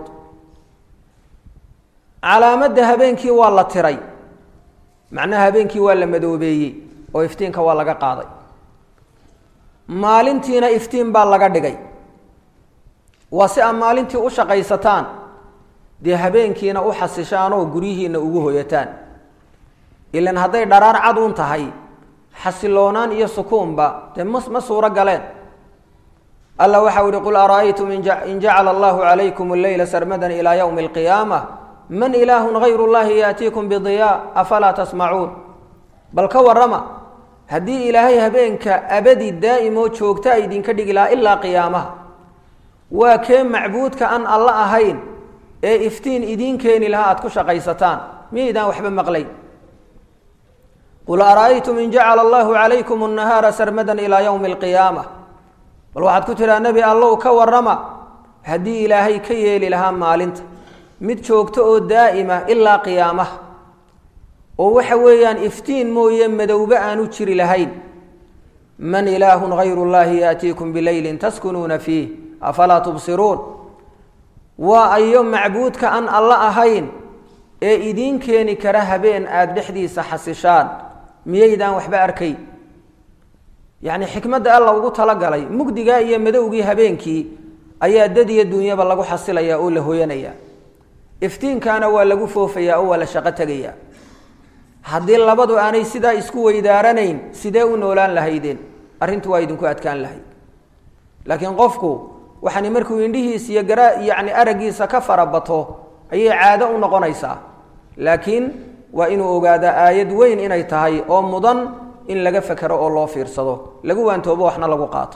calaamadda habeenkii waa la tiray macnaha habeenkii waa la madoobeeyey oo iftiinka waa laga qaaday maalintiina iftiin baa laga dhigay waa si aad maalintii u shaqaysataan dee habeenkiina u xasishaan oo guryihiina ugu hoyataan ilan hadday dharaar cad uun tahay xasiloonaan iyo sukuunba dee ma ma suuro galeen alla waxau ihi qul ara'aytum in jacala allahu calaykum alleyla sarmadan ilaa yowmi alqiyaama man ilaahun hayru llahi yaatiikum bidiyaa afalaa tasmacuun bal ka warrama haddii ilaahay habeenka abadi daa'imo joogta idinka dhigi lahaa ilaa qiyaamaha waa kee macbuudka aan alla ahayn ee iftiin idiin keeni lahaa aad ku shaqaysataan miyaydaan waxba maqlayn qul ara'aytum in jacala allahu calaykum annahaara sarmadan ilaa yowmi alqiyaama bal waxaad ku tidhaa nebi allow ka warrama haddii ilaahay ka yeeli lahaa maalinta mid joogto oo daa'ima ilaa qiyaamaha oo waxa weeyaan iftiin mooye madowbe aanu jiri lahayn man ilaahun hayru llahi yaatiikum bileylin taskunuuna fiih afalaa tubsiruun waa ayo macbuudka aan alla ahayn ee idiin keeni kara habeen aada dhexdiisa xasishaan miyaydaan waxba arkay yacni xikmadda alla ugu talagalay mugdigaa iyo madowgii habeenkii ayaa dad iyo dunyaba lagu xasilayaa oo la hoyanayaa iftiinkaana waa lagu foofayaa oo waa la shaqo tegayaa haddii labadu aanay sidaa isku weydaaranayn sidee u noolaan lahaydeen arrintu waa idinku adkaan lahayd laakiin qofku waxaani markuu indhihiisa iyo gara yacni araggiisa ka farabato ayay caado u noqonaysaa laakiin waa inuu ogaadaa aayad weyn inay tahay oo mudan in laga fekero oo loo fiirsado lagu waantoobo waxna lagu qaato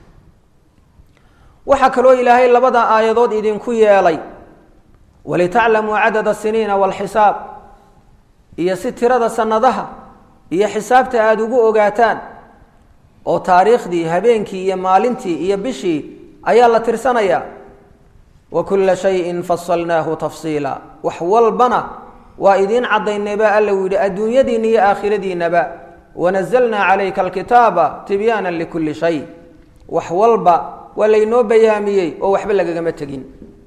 waxaa kaloo ilaahay labada aayadood idinku yeelay walitaclamuu cadada siniina walxisaab iyo si tirada sanadaha iyo xisaabta aada ugu ogaataan oo taariikhdii habeenkii iyo maalintii iyo bishii ayaa la tirsanayaa wa kulla shayin fasalnaahu tafsiila wax walbana waa idiin caddaynayba alla uu yidhi adduunyadiinna iyo aakhiradiinnaba wanazalnaa calayka alkitaaba tibyaana likulli shay wax walba waa laynoo bayaamiyey oo waxba lagagama tegin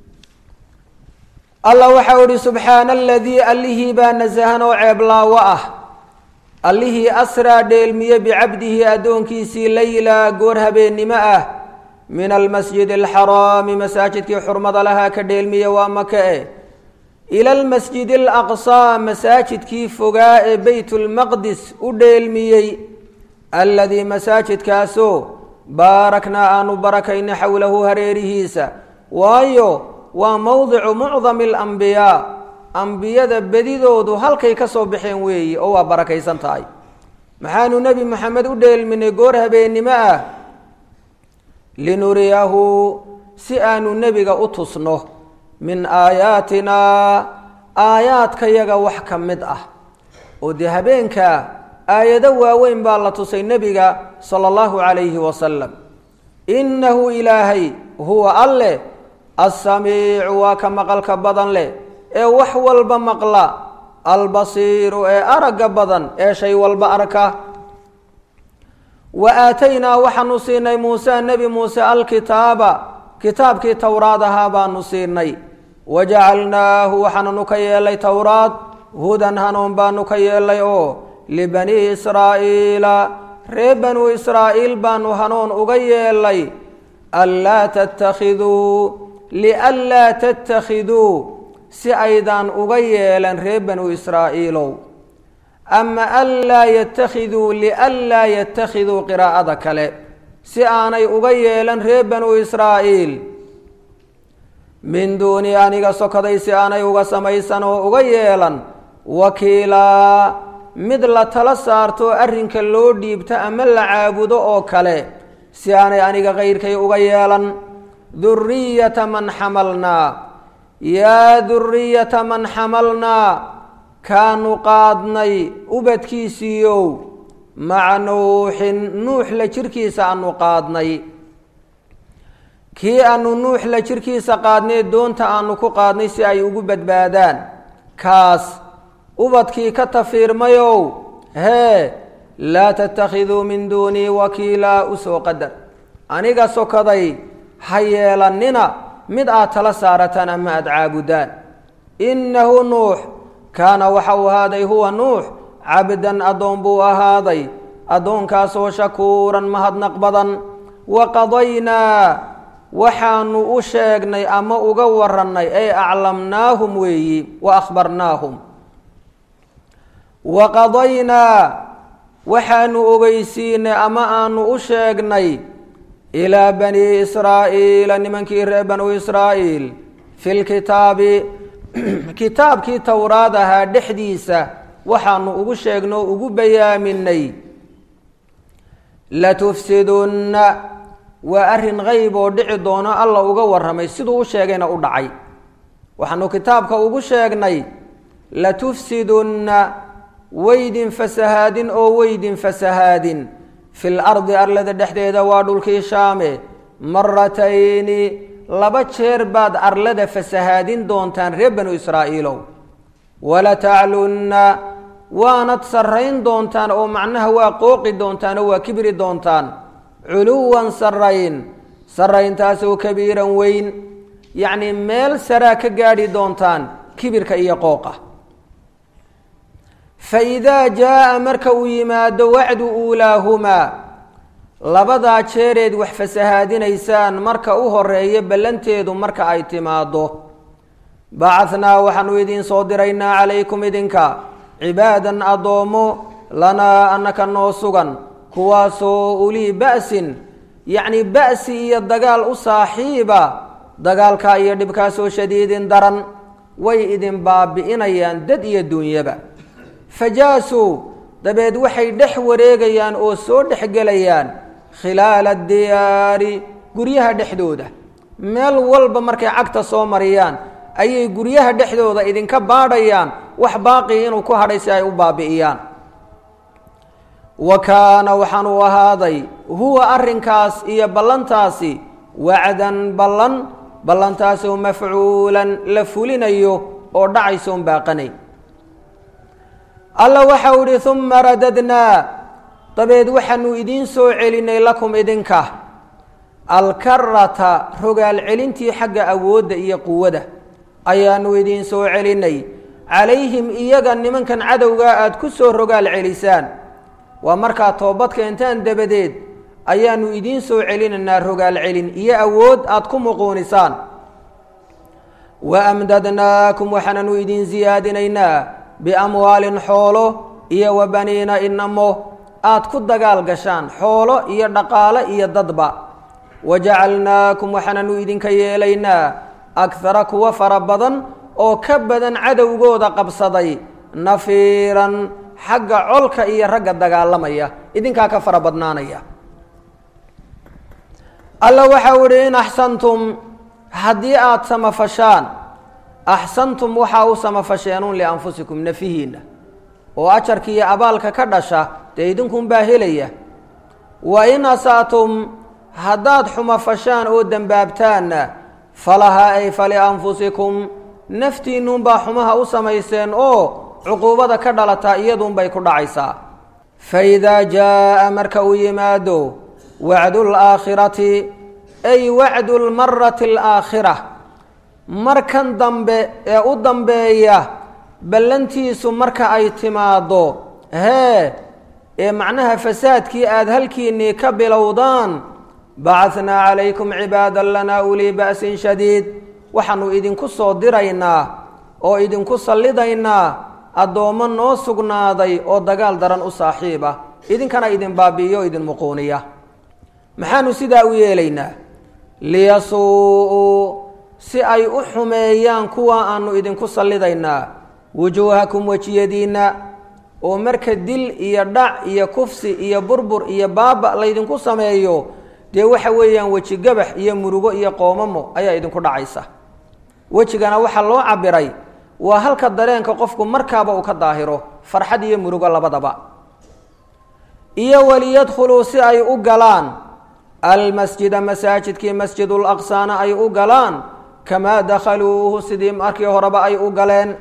allah waxau ihi subxaana aladii allihii baa nasahan oo ceeblaawo ah allihii asraa dheelmiye bicabdihi addoonkiisii layla goor habeennimo ah min almasjid alxaraami masaajidkii xurmada lahaa ka dheelmiye waa maka e ila almasjid alaqsaa masaajidkii fogaa ee beyt lmaqdis u dheelmiyey alladii masaajidkaasoo baaraknaa aanu barakayna xowlahu hareerihiisa waayo waa mowdicu mucdami alambiyaa ambiyada bedidoodu halkay ka soo baxeen weeyi oo waa barakaysan tahay maxaanu nebi moxamed u dheelminay goor habeennimo ah linuriyahu si aanu nebiga u tusno min aayaatinaa aayaadkayaga wax ka mid ah oo dee habeenkaa aayado waaweyn baa la tusay nebiga sala allahu calayhi wasalam innahu ilaahay huwa alleh assamiicu waa ka maqalka badan leh ee wax walba maqla albasiiru ee aragga badan ee shay walba arka wa aataynaa waxaanu siinay muuse nebi muuse alkitaaba kitaabkii towraad ahaa baanu siinay wa jacalnaahu waxaananu ka yeelay towraad hudan hanuun baanu ka yeelay oo libanii israa'iila ree banuu israa'iil baanu hanuun uga yeelay anlaa tattakhiduu lianlaa tattakhiduu si aydaan uga yeelan ree banuu israa'iilow ama anlaa yattakhiduu lianlaa yattakhiduu qiraa'ada kale si aanay uga yeelan ree banuu israa'iil min duuni aniga sokaday si aanay uga samaysan oo uga yeelan wakiilaa mid la tala saarto arrinka loo dhiibto ama la caabudo oo kale si aanay aniga kayrkay uga yeelan duriyata man xamalnaa yaa duriyata man xamalnaa kaanu qaadnay ubadkiisiiyow maca nuuxin nuux la jirkiisa aanu qaadnay kii aanu nuux la jirkiisa qaadnay doonta aanu ku qaadnay si ay ugu badbaadaan kaas ubadkii ka tafiirmayow hee laa tattakhiduu min duunii wakiilaa usoo qadar aniga sokaday ha yeelannina mid aad tala saarataan ama aada caabudaan innahu nuux kaana waxa uu ahaaday huwa nuux cabdan addoon buu ahaaday addoonkaasoo shakuuran mahadnaq badan wa qadaynaa waxaanu u sheegnay ama uga warannay ay aclamnaahum weeyi wa akhbarnaahum wa qadaynaa waxaanu ogeysiinay ama aanu u sheegnay ilaa banii israa'iila nimankii reer banuu israa'iil fi lkitaabi kitaabkii towraad ahaa dhexdiisa waxaanu ugu sheegnay oo ugu bayaaminay latufsidunna waa arrin qeyb oo dhici doono alla uga warramay siduu u sheegayna u dhacay waxaanu kitaabka ugu sheegnay latufsidunna weydin fasahaadin oo weydin fasahaadin fil ardi arlada dhexdeeda waa dhulkii shaame maratayni laba jeer baad arlada fasahaadin doontaan reer banu israa'iilow walataclunna waanad sarrayn doontaan oo macnaha waa qooqi doontaan oo waa kibri doontaan culuwan sarrayn sarrayntaasoo kabiiran weyn yacnii meel saraa ka gaadhi doontaan kibirka iyo qooqa fa idaa jaa'a marka uu yimaado wacdu uulaahumaa labadaa jeereed wax fasahaadinaysaan marka u horeeya ballanteedu marka ay timaaddo bacahnaa waxaanu idiin soo diraynaa calaykum idinka cibaadan addoommo lanaa annaka noo sugan kuwaasoo ulii ba'sin yacnii ba'si iyo dagaal u saaxiiba dagaalkaa iyo dhibkaasoo shadiidin daran way idin baabi'inayaan dad iyo duunyaba fajaasuu dabeed waxay dhex wareegayaan oo soo dhexgelayaan khilaala diyaari guryaha dhexdooda meel walba markay cagta soo mariyaan ayay guryaha dhexdooda idinka baadhayaan wax baaqii inuu ku hadhay si ay u baabi'iyaan wa kaana waxaan uu ahaaday huwa arrinkaas iyo ballantaasi wacdan ballan ballantaasoo mafcuulan la fulinayo oo dhacaysoon baaqanay alla waxau idhi uma radadnaa dabeed waxaanu idiin soo celinay lakum idinka alkarata rogaal celintii xagga awoodda iyo quwada ayaanu idiin soo celinay calayhim iyaga nimankan cadowgaa aada ku soo rogaal celisaan waa markaa toobad keentaan dabadeed ayaanu idiin soo celinaynaa rogaal celin iyo awood aada ku muquunisaan wa amdadnaakum waxaananu idiin siyaadinaynaa biamwaalin xoolo iyo wa baniina inamo aada ku dagaal gashaan xoolo iyo dhaqaale iyo dadba wajacalnaakum waxaananu idinka yeelaynaa akhara kuwa fara badan oo ka badan cadowgooda qabsaday nafiiran xagga colka iyo ragga dagaalamaya idinkaa ka fara badnaanaya alla waxau ihi in axsantum haddii aada samafashaan axsantum waxaa u samafasheenun lianfusikum nafihiinna oo ajarka iyo abaalka ka dhasha dee idinkunbaa helaya wa in asa'tum haddaad xumafashaan oo dembaabtaanna falahaa ay falianfusikum naftiinnunbaa xumaha u samayseen oo cuquubada ka dhalataa iyadunbay ku dhacaysaa fa idaa jaa'a marka uu yimaado wacdu laakhirati ay wacdu lmarati alaakhira markan dambe ee u dambeeya ballantiisu marka ay timaaddo hee ee macnaha fasaadkii aada halkiinnii ka bilowdaan bacahnaa calaykum cibaadan lanaa ulii ba'sin shadiid waxaanu idinku soo diraynaa oo idinku sallidaynaa addoommo noo sugnaaday oo dagaal daran u saaxiiba idinkana idin baabi'iyo o idin muquuniya maxaanu sidaa u yeelaynaa liyasuu-uu si ay u xumeeyaan kuwa aanu idinku sallidaynaa wujuuhakum wejiyadiinna oo marka dil iyo dhac iyo kufsi iyo burbur iyo baaba laydinku sameeyo dee waxa weeyaan weji gabax iyo murugo iyo qoomamo ayaa idinku dhacaysa wejigana waxaa loo cabiray waa halka dareenka qofku markaaba uu ka daahiro farxad iyo murugo labadaba iyo waliyadkhuluu si ay u galaan almasjida masaajidkii masjidul aqsaana ay u galaan kamaa dakhaluuhu sidii markii horeba ay u galeen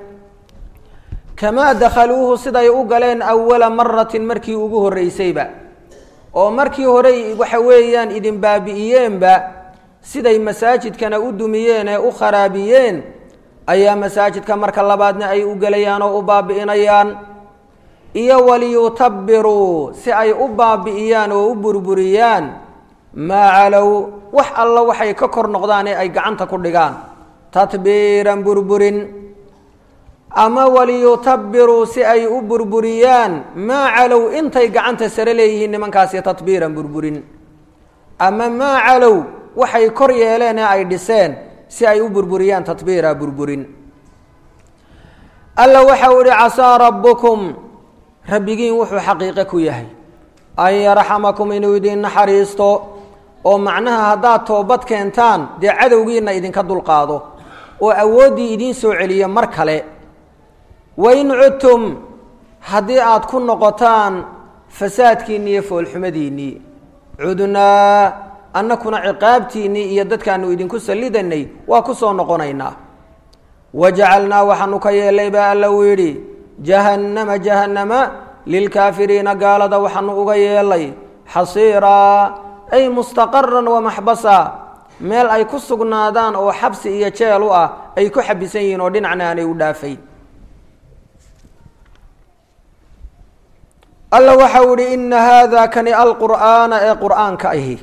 kamaa dakhaluuhu siday u galeen awala maratin markii ugu horreysayba oo markii hore waxa weeyaan idin baabi'iyeenba siday masaajidkana u dumiyeen ee u kharaabiyeen ayaa masaajidka marka labaadna ay u gelayaan oo u baabi'inayaan iyo waliyutabiruu si ay u baabi'iyaan oo u burburiyaan maa calow wax alla waxay ka kor noqdaan ee ay gacanta ku dhigaan tatbiiran burburin ama waliyutabiruu si ay u burburiyaan maa calow intay gacanta sare leeyihiin nimankaasi tatbiiran burburin ama maa calow waxay kor yeeleen ee ay dhiseen si ay u burburiyaan tatbiira burburin alla waxau ihi casaa rabbukum rabbigiin wuxuu xaqiiqe ku yahay an yarxamakum inuu idin naxariisto oo macnaha haddaad toobad keentaan dee cadowgiina idinka dulqaado oo awooddii idiin soo celiyo mar kale wain cudtum haddii aada ku noqotaan fasaadkiinnii iyo foolxumadiinnii cudnaa annakuna ciqaabtiinnii iyo dadkaanu idinku sallidanay waa ku soo noqonaynaa wajacalnaa waxaanu ka yeelay baa alla uu yidhi jahannama jahannama lilkaafiriina gaalada waxaanu uga yeelay xasiiraa ay mustaqaran wamaxbasa meel ay ku sugnaadaan oo xabsi iyo jeel u ah ay ku xabisan yihiin oo dhinacna aanay u dhaafayn alla waxau ihi ina haada kani alqur'aana ee qur'aanka ahi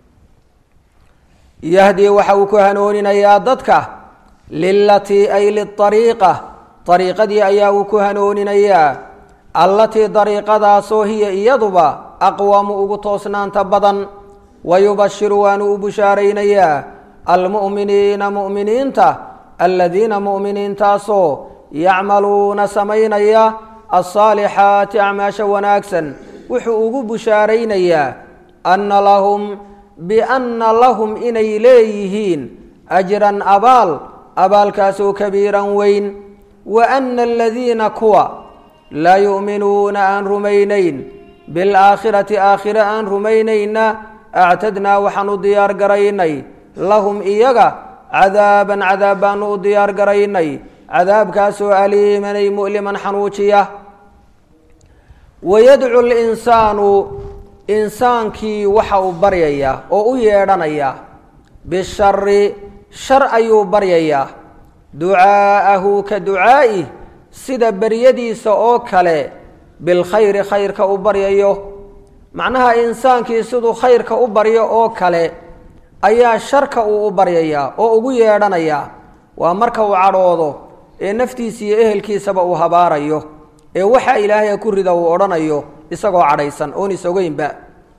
yahdii waxa uu ku hanooninayaa dadka lilatii ay liariiqa ariiqadii ayaa uu ku hanooninayaa allatii dariiqadaasoo hiya iyaduba aqwamu ugu toosnaanta badan wayubashiru waanu u bushaaraynayaa almu'miniina mu'miniinta aladiina mu'miniintaasoo yacmaluuna samaynaya alsaalixaati acmaasha wanaagsan wuxuu ugu bushaaraynayaa anna lahum bianna lahum inay leeyihiin ajran abaal abaalkaasoo kabiiran weyn wa anna aladiina kuwa laa yu'minuuna aan rumaynayn bilaakhirati aakhire aan rumaynayna actadnaa waxaan u diyaar garaynay lahum iyaga cadaaban cadaab baanu u diyaar garaynay cadaabkaasoo aliimanay mu'liman xanuujiya wayadcu linsaanu insaankii waxa uu baryayaa oo u yeedhanayaa bishari shar ayuu baryayaa ducaa'ahu ka ducaa'ih sida beryadiisa oo kale bilkhayri khayrka u baryayo macnaha insaankii siduu khayrka u baryo oo kale ayaa sharka uu u baryayaa oo ugu yeedhanayaa waa marka uu cadhoodo ee naftiisa iyo ehelkiisaba uu habaarayo ee waxa ilaahay ku rida uu odhanayo isagoo cadhaysan oon isogeynba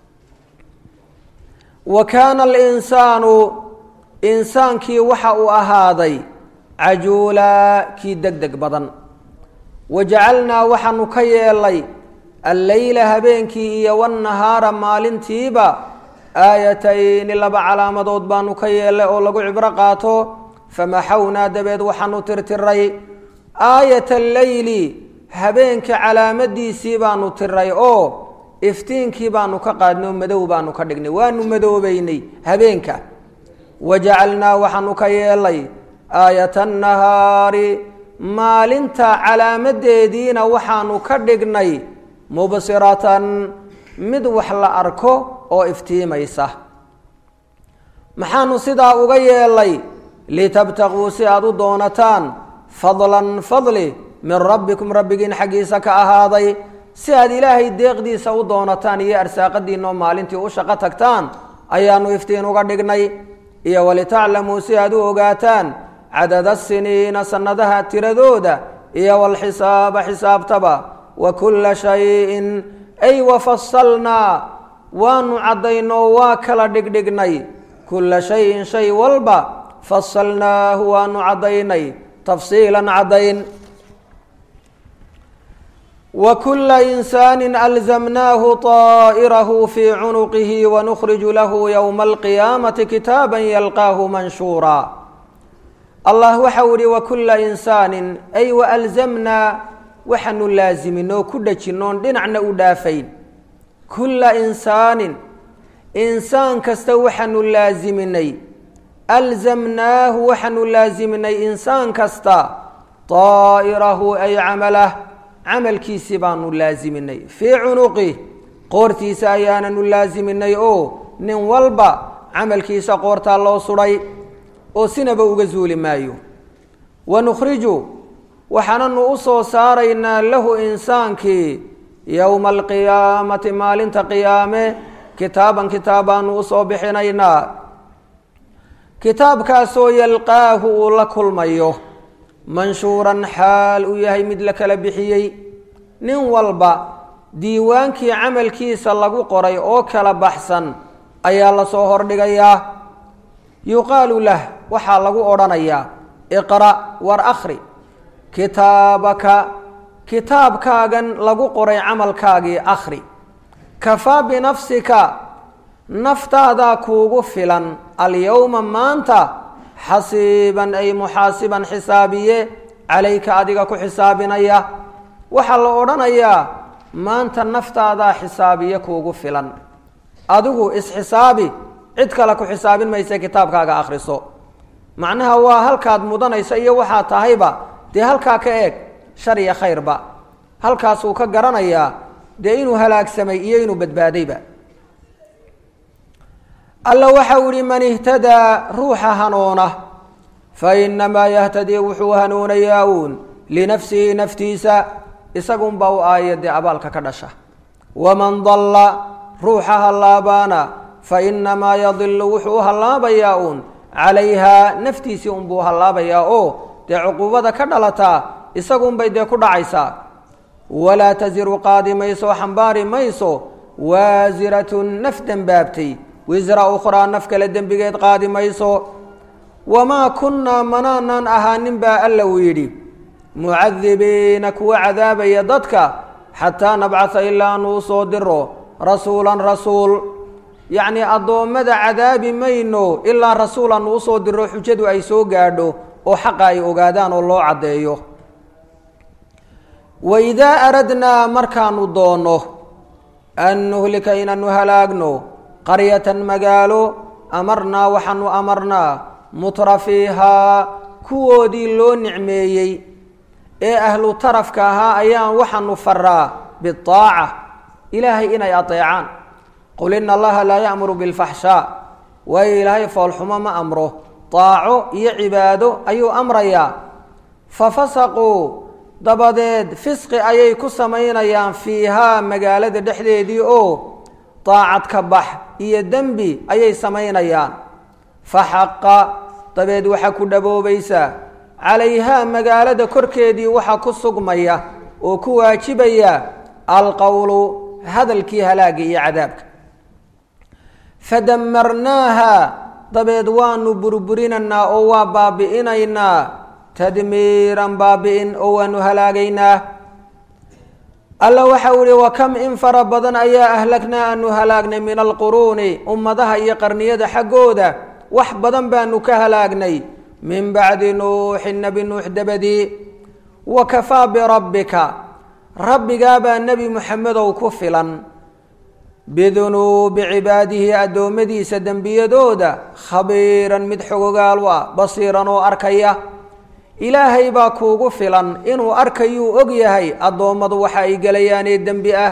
wa kaana alinsaanu insaankii waxa uu ahaaday cajuulaa kii deg deg badan wa jacalnaa waxaanu ka yeelay alleyla habeenkii iyo wannahaara maalintiiba aayatayni laba calaamadood baanu ka yeelay oo lagu cibro qaato famaxawnaa dabeed waxaanu tirtiray aayata alleyli habeenka calaamadiisii baanu tiray oo iftiinkii baanu ka qaadnay oo madow baanu ka dhignay waanu madoobeynay habeenka wa jacalnaa waxaanu ka yeelay aayata annahaari maalinta calaamadeediina waxaanu ka dhignay mubsiratan mid wax la arko oo iftiimaysa maxaanu sidaa uga yeelay litabtaquu si aada u doonataan fadlan fadli min rabbikum rabbigiin xaggiisa ka ahaaday si aad ilaahay deeqdiisa u doonataan iyo arsaaqadiinoo maalintii u shaqo tagtaan ayaanu iftiin uga dhignay iyo walitaclamuu si aad u ogaataan cadada siniina sannadaha tiradooda iyo walxisaaba xisaabtaba wa kulla shayin ay wafasalnaa waanu caddaynoo waa kala dhigdhignay kulla shayin shay walba fasalnaahu waanu caddaynay tafsiilan caddayn wa kulla insaani alzamnaahu طaa'irahu fii cunuqihi wanukhriju lahu yowma alqiyaamati kitaaban yalqaahu manshuura allah waxau ihi wa kulla insaanin ay waalzamnaa waxaanu laaziminoo ku dhajinoon dhinacna u dhaafayn kulla insaanin insaan kasta waxaanu laasiminay alzamnaahu waxaanu laasiminay insaan kasta daa'irahu ay camalah camalkiisii baanu laasiminay fii cunuqih qoortiisa ayaananu laasiminay oo nin walba camalkiisa qoortaa loo sudhay oo sinaba uga zuuli maayo wanukhriju waxaananu u soo saaraynaa lahu insaankii yowma alqiyaamati maalinta qiyaame kitaaban kitaab baanu usoo bixinaynaa kitaabkaasoo yalqaahu uu la kulmayo manshuuran xaal uu yahay mid la kala bixiyey nin walba diiwaankii camalkiisa lagu qoray oo kala baxsan ayaa lasoo hordhigayaa yuqaalu lah waxaa lagu odhanayaa iqra' war akhri kitaabaka kitaabkaagan lagu qoray camalkaagii akhri kafaa binafsika naftaadaa kuugu filan alyowma maanta xasiiban ay muxaasiban xisaabiye calayka adiga ku xisaabinaya waxaa la odhanayaa maanta naftaadaa xisaabiye kuugu filan adigu isxisaabi cid kale ku xisaabin mayse kitaabkaaga akhriso macnaha waa halkaad mudanaysa iyo waxaa tahayba dee halkaa ka eeg shar iyo khayrba halkaasuu ka garanayaa dee inuu halaagsamay iyo inuu badbaadayba alla waxau ihi man ihtadaa ruuxa hanuuna fa inamaa yahtadii wuxuu hanuunayaa uun linafsihi naftiisa isagunbaa u aayadee abaalka ka dhasha waman dalla ruuxa hallaabaana fa inamaa yadilu wuxuu u hallaabayaa uun calayhaa naftiisii unbuu hallaabayaa oo dee cuquubada ka dhalataa isagunbay dee ku dhacaysaa walaa tasiru qaadi mayso xambaari mayso waasiratun naf dembaabtay wisra ukhraa naf kale dembigeed qaadi mayso wamaa kunnaa manaanaan ahaanin baa alla uu yidhi mucadibiina kuwa cadaabaya dadka xataa nabcatha ilaa anu usoo diro rasuulan rasuul yacnii addoommada cadaabi mayno ilaa rasuul anu usoo diro xujadu ay soo gaadho oo xaqa ay ogaadaan oo loo caddeeyo wa idaa aradnaa markaanu doonno an nuhlika inaanu halaagno qaryatan magaalo amarnaa waxaanu amarnaa mutra fiihaa kuwoodii loo nicmeeyey ee ahlu tarafka ahaa ayaan waxaanu faraa biaaca ilaahay inay adeecaan qul ina allaha laa ya'muru bilfaxshaa waayo ilaahay foolxumo ma amro daaco iyo cibaado ayuu amrayaa fa fasaquu dabadeed fisqi ayay ku samaynayaan fiihaa magaalada dhexdeedii oo daacad ka bax iyo dembi ayay samaynayaan fa xaqa dabeed waxaa ku dhaboobaysaa calayhaa magaalada korkeedii waxaa ku sugmaya oo ku waajibaya alqowlu hadalkii halaaga iyo cadaabka fadamarnaaha dabeed waanu burburinaynaa oo waa baabi'inaynaa tadmiiran baabi'in oo waanu halaagaynaa alla waxau ihi wa kam in fara badan ayaa ahlagnaa aanu halaagnay min alquruuni ummadaha iyo qarniyada xaggooda wax badan baanu ka halaagnay min bacdi nuuxin nebi nuux dabadii wa kafaa birabbika rabbigaabaa nebi muxamedow ku filan bidunuubi cibaadihi addoommadiisa dembiyadooda khabiiran mid xogogaal u ah basiiran oo arkaya ilaahay baa kuugu filan inuu arkayuu og yahay addoommadu waxa ay gelayaanee dembi ah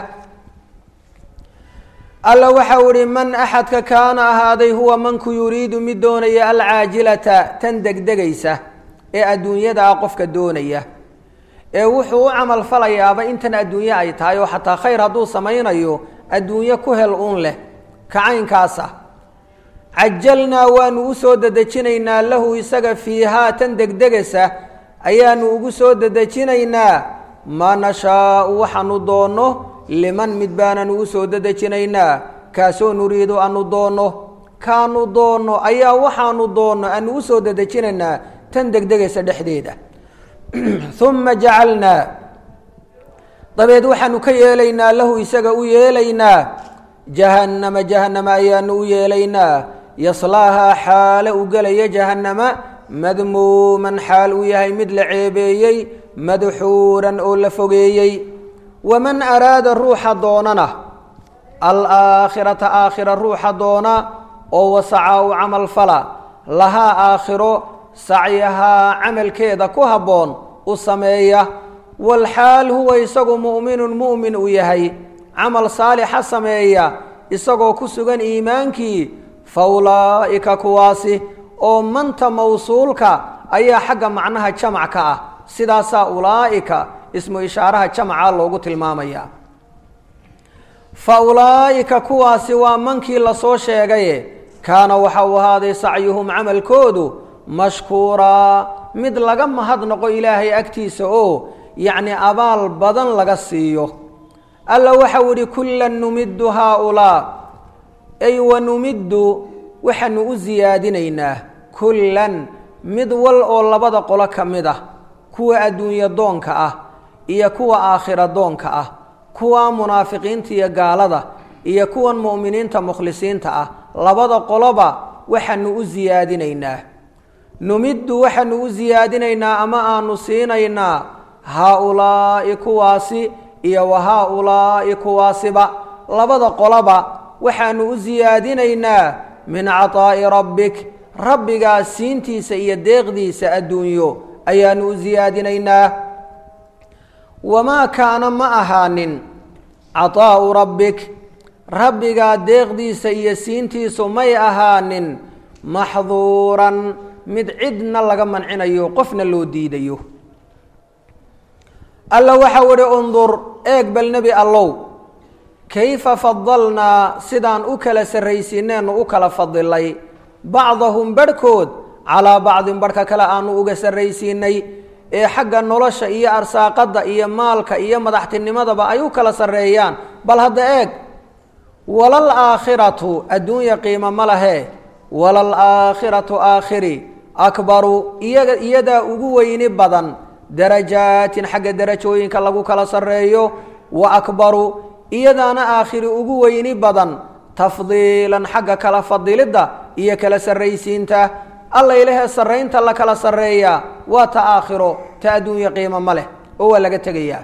alla waxau ihi man axadka kaana ahaaday huwa manku yuriidu mid doonaya alcaajilata tan degdegaysa ee adduunyada ah qofka doonaya ee wuxuu u camal falayaaba intan adduunye ay tahay oo xataa khayr hadduu samaynayo adduunye ku hel uun leh kacaynkaasa cajalnaa waanu u soo dedejinaynaa lahu isaga fiihaa tan degdegasa ayaanu ugu soo dedejinaynaa maa nashaau waxaanu doonno liman mid baananu u soo dedejinaynaa kaasoo nuriidu anu doonno kaanu doonno ayaa waxaanu doonno aanu u soo dedejinaynaa tan degdegaysa dhexdeeda uma jacalnaa dabeed waxaanu ka yeelaynaa lahu isaga u yeelaynaa jahannama jahannama ayaanu u yeelaynaa yaslaahaa xaale u gelaya jahannama madmuuman xaal uu yahay mid la ceebeeyey madxuuran oo la fogeeyey waman araada ruuxa doonana alaakhirata aakhira ruuxa doona oo wasacaa u camal fala lahaa aakhiro sacyahaa camalkeeda ku habboon u sameeya walxaal huwa isagu mu'minun mu'min uu yahay camal saalixa sameeya isagoo ku sugan iimaankii fa ulaa'ika kuwaasi oo manta mawsuulka ayaa xagga macnaha jamac ka ah sidaasaa ulaa'ika ismu ishaaraha jamaca loogu tilmaamaya fa ulaa'ika kuwaasi waa mankii lasoo sheegaye kaana waxa uu ahaaday sacyuhum camalkoodu mashkuuraa mid laga mahadnaqo ilaahay agtiisa oo yacni abaal badan laga siiyo alla waxau idhi kullan numiddu haaulaa ay wa numiddu waxaanu u siyaadinaynaa kullan mid wal oo labada qolo ka mid ah kuwa adduunyo doonka ah iyo kuwa aakhira doonka ah kuwa munaafiqiinta iyo gaalada iyo kuwan mu'miniinta mukhlisiinta ah labada qoloba waxaanu u siyaadinaynaa numiddu waxaanu u siyaadinaynaa ama aanu siinaynaa haa-ulaa'i kuwaasi iyo wa haa-ulaa'i kuwaasiba labada qoloba waxaanu u siyaadinaynaa min cataa'i rabbik rabbigaa siintiisa iyo deeqdiisa adduunyo ayaanu u siyaadinaynaa wamaa kaana ma ahaanin cataa'u rabbik rabbigaa deeqdiisa iyo siintiisu may ahaanin maxduuran mid cidna laga mancinayo qofna loo diidayo alla waxau idhi undur eeg bal nebi allow kayfa fadalnaa sidaan u kala sarraysiineenu u kala fadilay bacdahum barhkood calaa bacdin barhka kale aanu uga sarraysiinay ee xagga nolosha iyo arsaaqadda iyo maalka iyo madaxtinimadaba ay u kala sarreeyaan bal hadda eeg walal aakhiratu adduunya qiimo ma lahee walal aakhiratu aakhiri akbaru iyaga iyadaa ugu weyni badan darajaatin xagga darajooyinka lagu kala sarreeyo wa akbaru iyadaana aakhiri ugu weyni badan tafdiilan xagga kala fadilidda iyo kala sarraysiinta alla ilahee sarraynta la kala sarreeyaa waa ta aakhiro ta adduunya qiimo ma leh oo waa laga tegayaa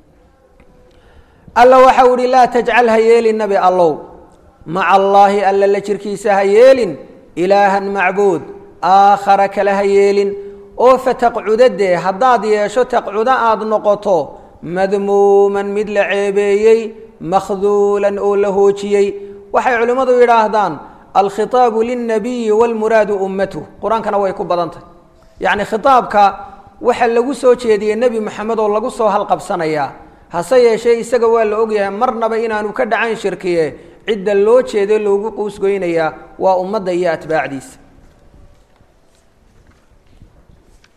alla waxau ihi laa tajcal ha yeelin nabi allow maca allaahi alla la jirkiisa ha yeelin ilaahan macbuud aakhara kale ha yeelin oo fataqcudadee haddaad yeesho taqcudo aada noqoto madmuuman mid la ceebeeyey makhduulan oo la hoojiyey waxay culimmadu yidhaahdaan alkhitaabu lilnabiyi walmuraadu ummatuh qur-aankana way ku badan tahay yacni khitaabka waxa lagu soo jeediyey nebi moxamed oo lagu soo halqabsanayaa hase yeeshee isaga waa la ogyahay marnaba inaanu ka dhacayn shirkiye cidda loo jeeday loogu quusgoynayaa waa ummadda iyo atbaacdiisa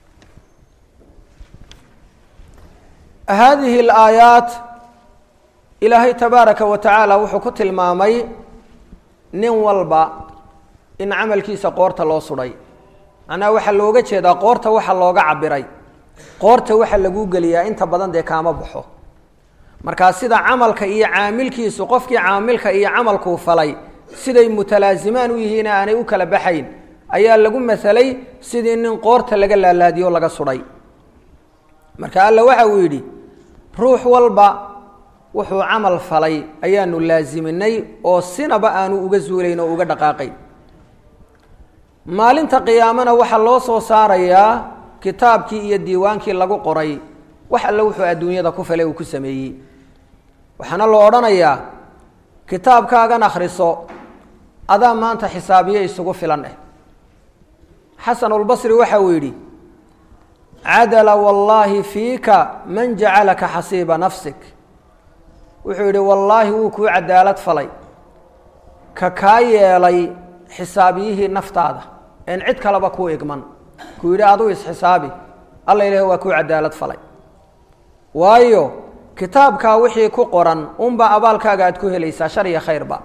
haadihi alaayaat ilaahay tabaaraka wa tacaala wuxuu ku tilmaamay nin walba in camalkiisa qoorta loo sudhay macnaha waxaa looga jeedaa qoorta waxa looga cabiray qoorta waxa laguu geliyaa inta badan dee kaama baxo markaa sida camalka iyo caamilkiisu qofkii caamilka iyo camalkuu falay siday mutalaazimaan u yihiin aanay u kala baxayn ayaa lagu masalay sidii nin qoorta laga laalaadiyo laga sudhay marka alla waxa uu yidhi ruux walba wuxuu camal falay ayaanu laasiminay oo sinaba aanu uga zuulayn oo uga dhaqaaqayn maalinta qiyaamana waxaa loo soo saarayaa kitaabkii iyo diiwaankii lagu qoray wax alle wuxuu adduunyada ku falay uu ku sameeyey waxaana loo odhanayaa kitaabkaagan akhriso adaa maanta xisaabiye isugu filan eh xasanulbasri waxa uu yidhi cadala wallaahi fiika man jacalaka xasiiba nafsik wuxuu yidhi wallaahi wuu kuu cadaalad falay ka kaa yeelay xisaabiyihii naftaada een cid kaleba kuu igman kuu yidhi aduu isxisaabi alla ilaah waa kuu cadaalad falay waayo kitaabkaa wixii ku qoran unbaa abaalkaaga aad ku helaysaa shar iyo khayrba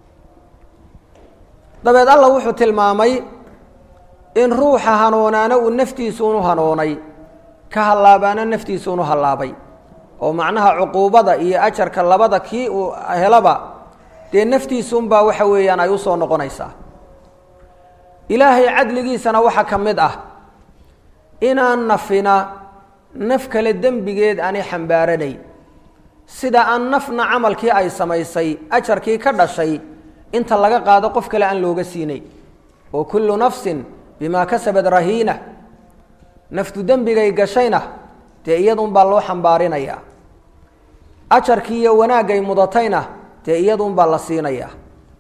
dabeed alla wuxuu tilmaamay in ruuxa hanoonaana uu naftiisuunu hanoonay ka hallaabaana naftiisuunu hallaabay oo macnaha cuquubada iyo ajarka labada kii uu helaba dee naftiisunbaa waxa weeyaan ay usoo noqonaysaa ilaahay cadligiisana waxaa ka mid ah inaan nafina naf kale dembigeed aanay xambaaranayn sida aan nafna camalkii ay samaysay ajarkii ka dhashay inta laga qaado qof kale aan looga siinay oo kullu nafsin bimaa kasabad rahiina naftu dembigay gashayna dee iyadunbaa loo xambaarinayaa ajarkii iyo wanaagay mudatayna dee iyadunbaa la siinayaa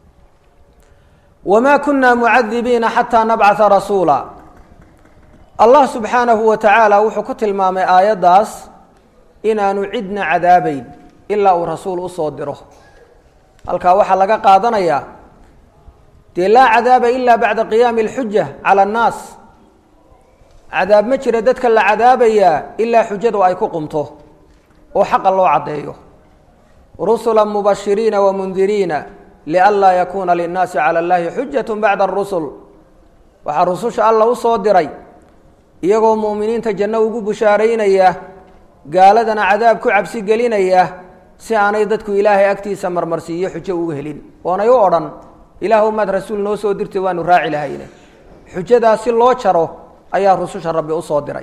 wamaa kunaa mucadibiina xataa nabcata rasuula allah subxaanahu wa tacaala wuxuu ku tilmaamay aayaddaas inaanu cidna cadaabayn ilaa uu rasuul usoo diro halkaa waxaa laga qaadanayaa dee laa cadaaba ila bacda qiyaami alxuja cala annaas cadaab ma jira dadka la cadaabayaa ilaa xujadu ay ku qumto oo xaqa loo caddeeyo rusula mubashiriina wamundiriina lianlaa yakuuna linnaasi cala allahi xujat bacda arusul waxaa rususha alla usoo diray iyagoo mu'miniinta janno ugu bushaaraynaya gaaladana cadaab ku cabsi gelinaya si aanay dadku ilaahay agtiisa marmarsiiyo xujo uga helin oonay u odhan ilaah maad rasuul noo soo dirtay waanu raaci lahayne xujadaas si loo jaro ayaa rususha rabbi usoo diray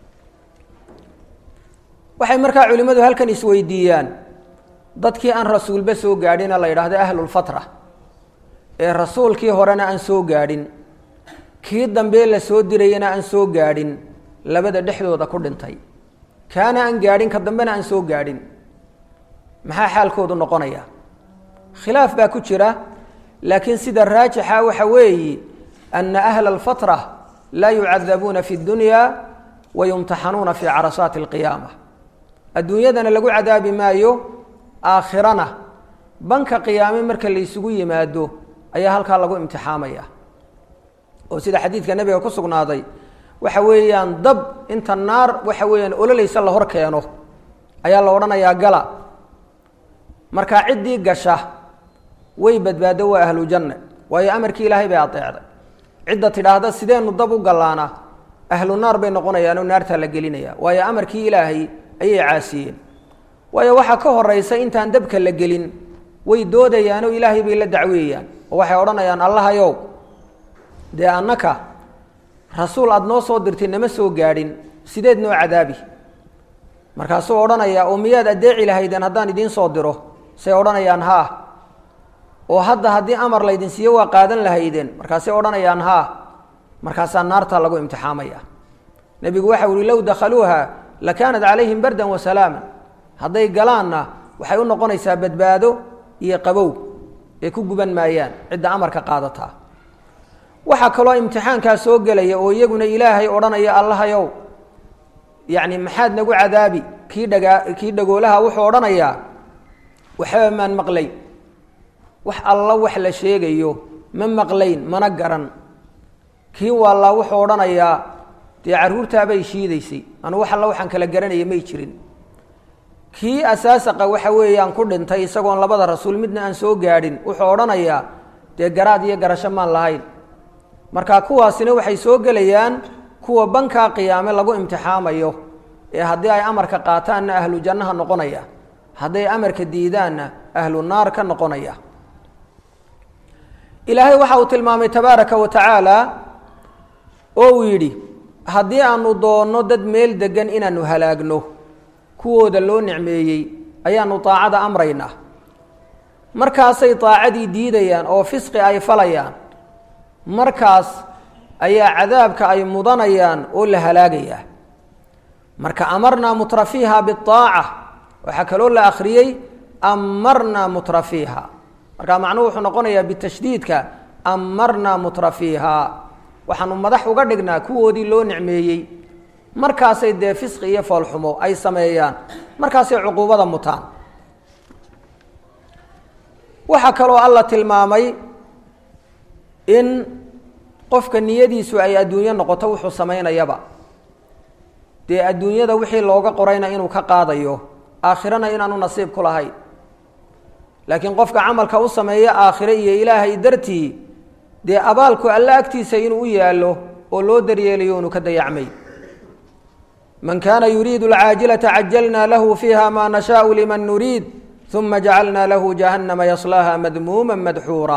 waxay markaa culimmadu halkan isweydiiyaan dadkii aan rasuulba soo gaadhina la yidhaahdo ahlulfatra ee rasuulkii horena aan soo gaadhin kii dambe la soo dirayana aan soo gaadhin labada dhexdooda ku dhintay kaana aan gaadhin ka dambena aan soo gaadhin maxaa xaalkoodu noqonaya khilaaf baa ku jira laakiin sida raajixa waxa weeyi ana ahla alfatra laa yucadabuuna fi dunya wa yumtaxanuuna fi carasaati alqiyaama adduunyadana lagu cadaabi maayo aakhirana banka qiyaame marka la isugu yimaado ayaa halkaa lagu imtixaamaya oo sida xadiidka nebiga ku sugnaaday waxa weeyaan dab inta naar waxa weeyaan ololaysa la hor keeno ayaa la odhanayaa gala markaa ciddii gasha way badbaado waa ahlu janne waayo amarkii ilaahay bay adeecday cidda tidhaahda sideenu dab u gallaana ahlu naar bay noqonayaanoo naartaa la gelinaya waayo amarkii ilaahay ayay caasiyeen waayo waxaa ka horeysa intaan dabka la gelin way doodayaanoo ilaahay bay la dacweeyaan oo waxay odhanayaan allahayow dee annaka rasuul aada noo soo dirtay nama soo gaadhin sideed noo cadaabi markaasuu odhanayaa oo miyaad addeeci lahaydeen haddaan idiin soo diro say odhanayaan haa oo hadda haddii amar laydin siiyo waa qaadan lahaydeen markaasay odhanayaan haa markaasaa naartaa lagu imtixaamaya nebigu waxa uhi low dakhaluuha lakaanat calayhim bardan wa salaaman hadday galaanna waxay u noqonaysaa badbaado iyo qabow ee ku guban maayaan cidda amarka qaadataa waxaa kaloo imtixaankaa soo gelaya oo iyaguna ilaahay odhanaya allahayow yacni maxaad nagu cadaabi kii dhagaa kii dhagoolaha wuxuu odhanayaa waxba maan maqlayn wax alla wax la sheegayo ma maqlayn mana garan kii waallaa wuxuu odhanayaa dee carruurtaabay shiidaysay anu wax alla waxaan kala garanaya may jirin kii asaasaqa waxa weeyaan ku dhintay isagoon labada rasuul midna aan soo gaadhin wuxuu odhanayaa dee garaad iyo garasho maan lahayn marka kuwaasina waxay soo gelayaan kuwa bankaa qiyaame lagu imtixaamayo ee haddii ay amarka qaataanna ahlu jannaha noqonaya hadday amarka diidaanna ahlu naar ka noqonaya ilaahay waxa uu tilmaamay tabaaraka wa tacaala oo uu yidhi haddii aanu doonno dad meel degan inaanu halaagno kuwooda loo nicmeeyey ayaanu daacada amraynaa markaasay daacadii diidayaan oo fisqi ay falayaan markaas ayaa cadaabka ay mudanayaan oo la halaagayaa marka amarnaa mutrafiiha biaaca waxaa kaloo la akhriyey amarnaa mutrafiiha marka macnuhu wuxuu noqonayaa bitashdiidka amarnaa mutrafiiha waxaanu madax uga dhignaa kuwoodii loo nicmeeyey markaasay dee fisqi iyo foolxumo ay sameeyaan markaasay cuquubada mutaan waxaa kaloo alla tilmaamay in qofka niyadiisu ay adduunyo noqoto wuxuu samaynayaba dee adduunyada wixii looga qorayna inuu ka qaadayo aakhirana inaanu nasiib ku lahayn laakiin qofka camalka u sameeya aakhire iyo ilaahay dartii dee abaalku alle agtiisa inuu u yaallo oo loo daryeelayo inu ka dayacmay man kaana yuriidu alcaajilata cajalna lahu fiiha maa nashaau liman nuriid uma jacalna lahu jahannama yaslaaha madmuuma madxuura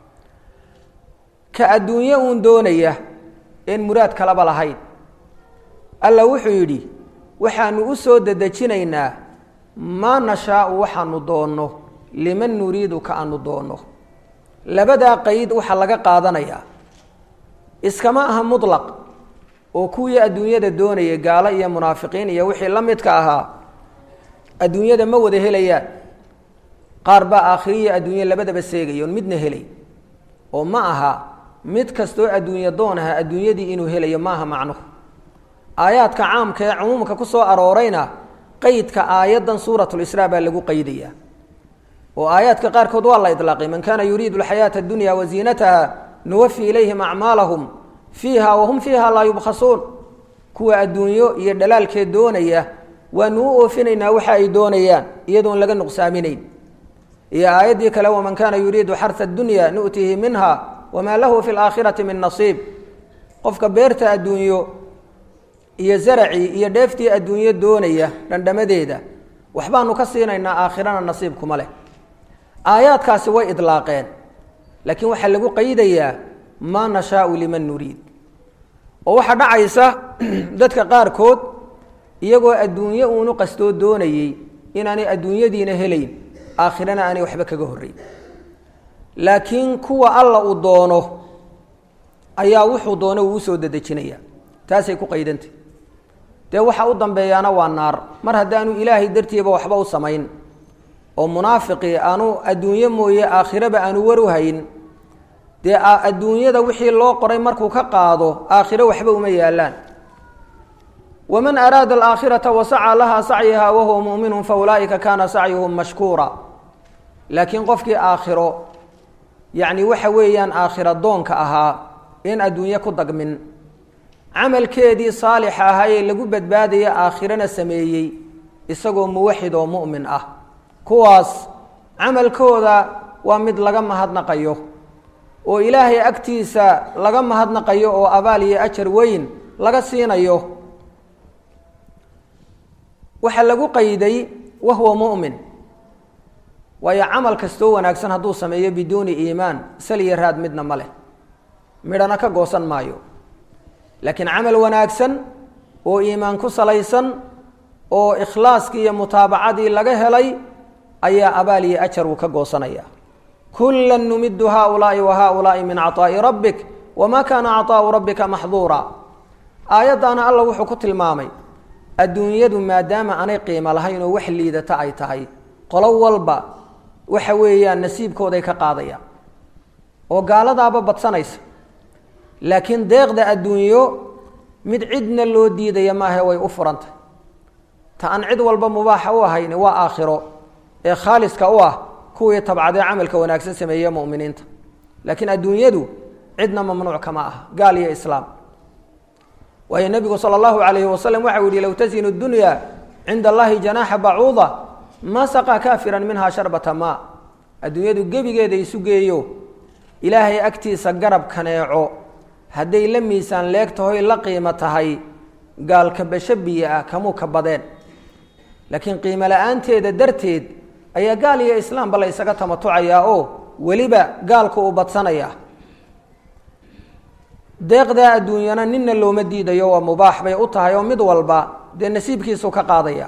ka adduunye uun doonaya een muraad kalaba lahayn alla wuxuu yidhi waxaanu u soo dedejinaynaa maa nashaau waxaanu doonno liman nuriidu ka aanu doonno labadaa qeyd waxaa laga qaadanayaa iskama aha mutlaq oo kuwii adduunyada doonaya gaalo iyo munaafiqiin iyo wixii la midka ahaa adduunyada ma wada helayaan qaar baa aakhiriya adduunye labadaba seegaya oon midna helay oo ma aha mid kastoo adduunye doon aha adduunyadii inuu helayo maaha macnuhu aayaadka caamka ee cumuumka ku soo aroorayna qeydka aayaddan suuratulisraa baa lagu qeydayaa oo aayaadka qaarkood waa la idlaaqay man kaana yuriidu alxayaata addunya wa ziinataha nuwafi ilayhim acmaalahum fiiha wahum fiiha laa yubkhasuun kuwa adduunyo iyo dhalaalkeed doonaya waanu u oofinaynaa waxa ay doonayaan iyadoon laga nuqsaaminayn iyo aayaddii kale waman kaana yuriidu xarha addunya nu'tihi minha wamaa lahu fi laakhirati min nasiib qofka beerta adduunyo iyo zaracii iyo dheeftii adduunyo doonaya dhandhamadeeda waxbaanu ka siinaynaa aakhirana nasiib kuma leh aayaadkaasi way idlaaqeen laakiin waxaa lagu qaydayaa maa nashaau liman nuriid oo waxaa dhacaysa dadka qaarkood iyagoo adduunye uunu qastoo doonayey inaanay adduunyadiina helayn aakhirana aanay waxba kaga horreyn laakiin kuwa alla uu doono ayaa wuxuu doono uu usoo dedejinaya taasay ku qaydantay dee waxa u dambeeyaana waa naar mar haddaanu ilaahay dartiiba waxba u samayn oo munaafiqii aanu adduunye mooye aakhiraba aanu waru hayn dee adduunyada wixii loo qoray markuu ka qaado aakhiro waxba uma yaalaan waman araada alaakhirata wasacaa lahaa sacyaha wahuwa mu'minun fa ulaa'ika kaana sacyuhum mashkuura laakiin qofkii aakhiro yacni waxa weeyaan aakhiro doonka ahaa in adduunye ku dagmin camalkeedii saalixa ahaa ee lagu badbaadaya aakhirana sameeyey isagoo muwaxid oo mu'min ah kuwaas camalkooda waa mid laga mahadnaqayo oo ilaahay agtiisa laga mahadnaqayo oo abaal iyo ajar weyn laga siinayo waxaa lagu qayday wahuwa mu'min waayo camal kastoo wanaagsan hadduu sameeyo biduuni iimaan sal iyo raad midna ma leh midhana ka goosan maayo laakiin camal wanaagsan oo iimaan ku salaysan oo ikhlaaskii iyo mutaabacadii laga helay ayaa abaal iyo ajar uu ka goosanaya kula numidu haulaai wa haulaai min caطaa'i rabbik wama kaana caطaau rabbika maxduura aayaddaana alla wuxuu ku tilmaamay adduunyadu maadaama aanay qiimo lahayn oo wax liidata ay tahay qolo walba waxa weeyaan nasiibkooday ka qaadayaan oo gaaladaaba badsanaysa laakiin deeqda adduunyo mid cidna loo diidaya maahe way u furantay ta aan cid walba mubaaxa u ahayn waa aakhiro ee khaaliska u ah kuwii tabcadee camalka wanaagsan sameeye muminiinta laakiin adduunyadu cidna mamnuuc kama ah gaal iyo islaam waayo nebigu sala allahu calayhi wasalam waxau yihi low tasinu dunya cinda allahi janaaxa bacuuda ma saqaa kaafiran minhaa sharbata maa adduunyadu gebigeeda isu geeyo ilaahay agtiisa garab kaneeco hadday la miisaan leeg tahoy la qiimo tahay gaalka basho biyo ah kamuu ka badeen laakiin qiimo la-aanteeda darteed ayaa gaal iyo islaamba la ysaga tamatucayaa oo weliba gaalka uu badsanayaa deeqdaa adduunyana nina looma diidayo waa mubaax bay u tahay oo mid walba dee nasiibkiisu ka qaadaya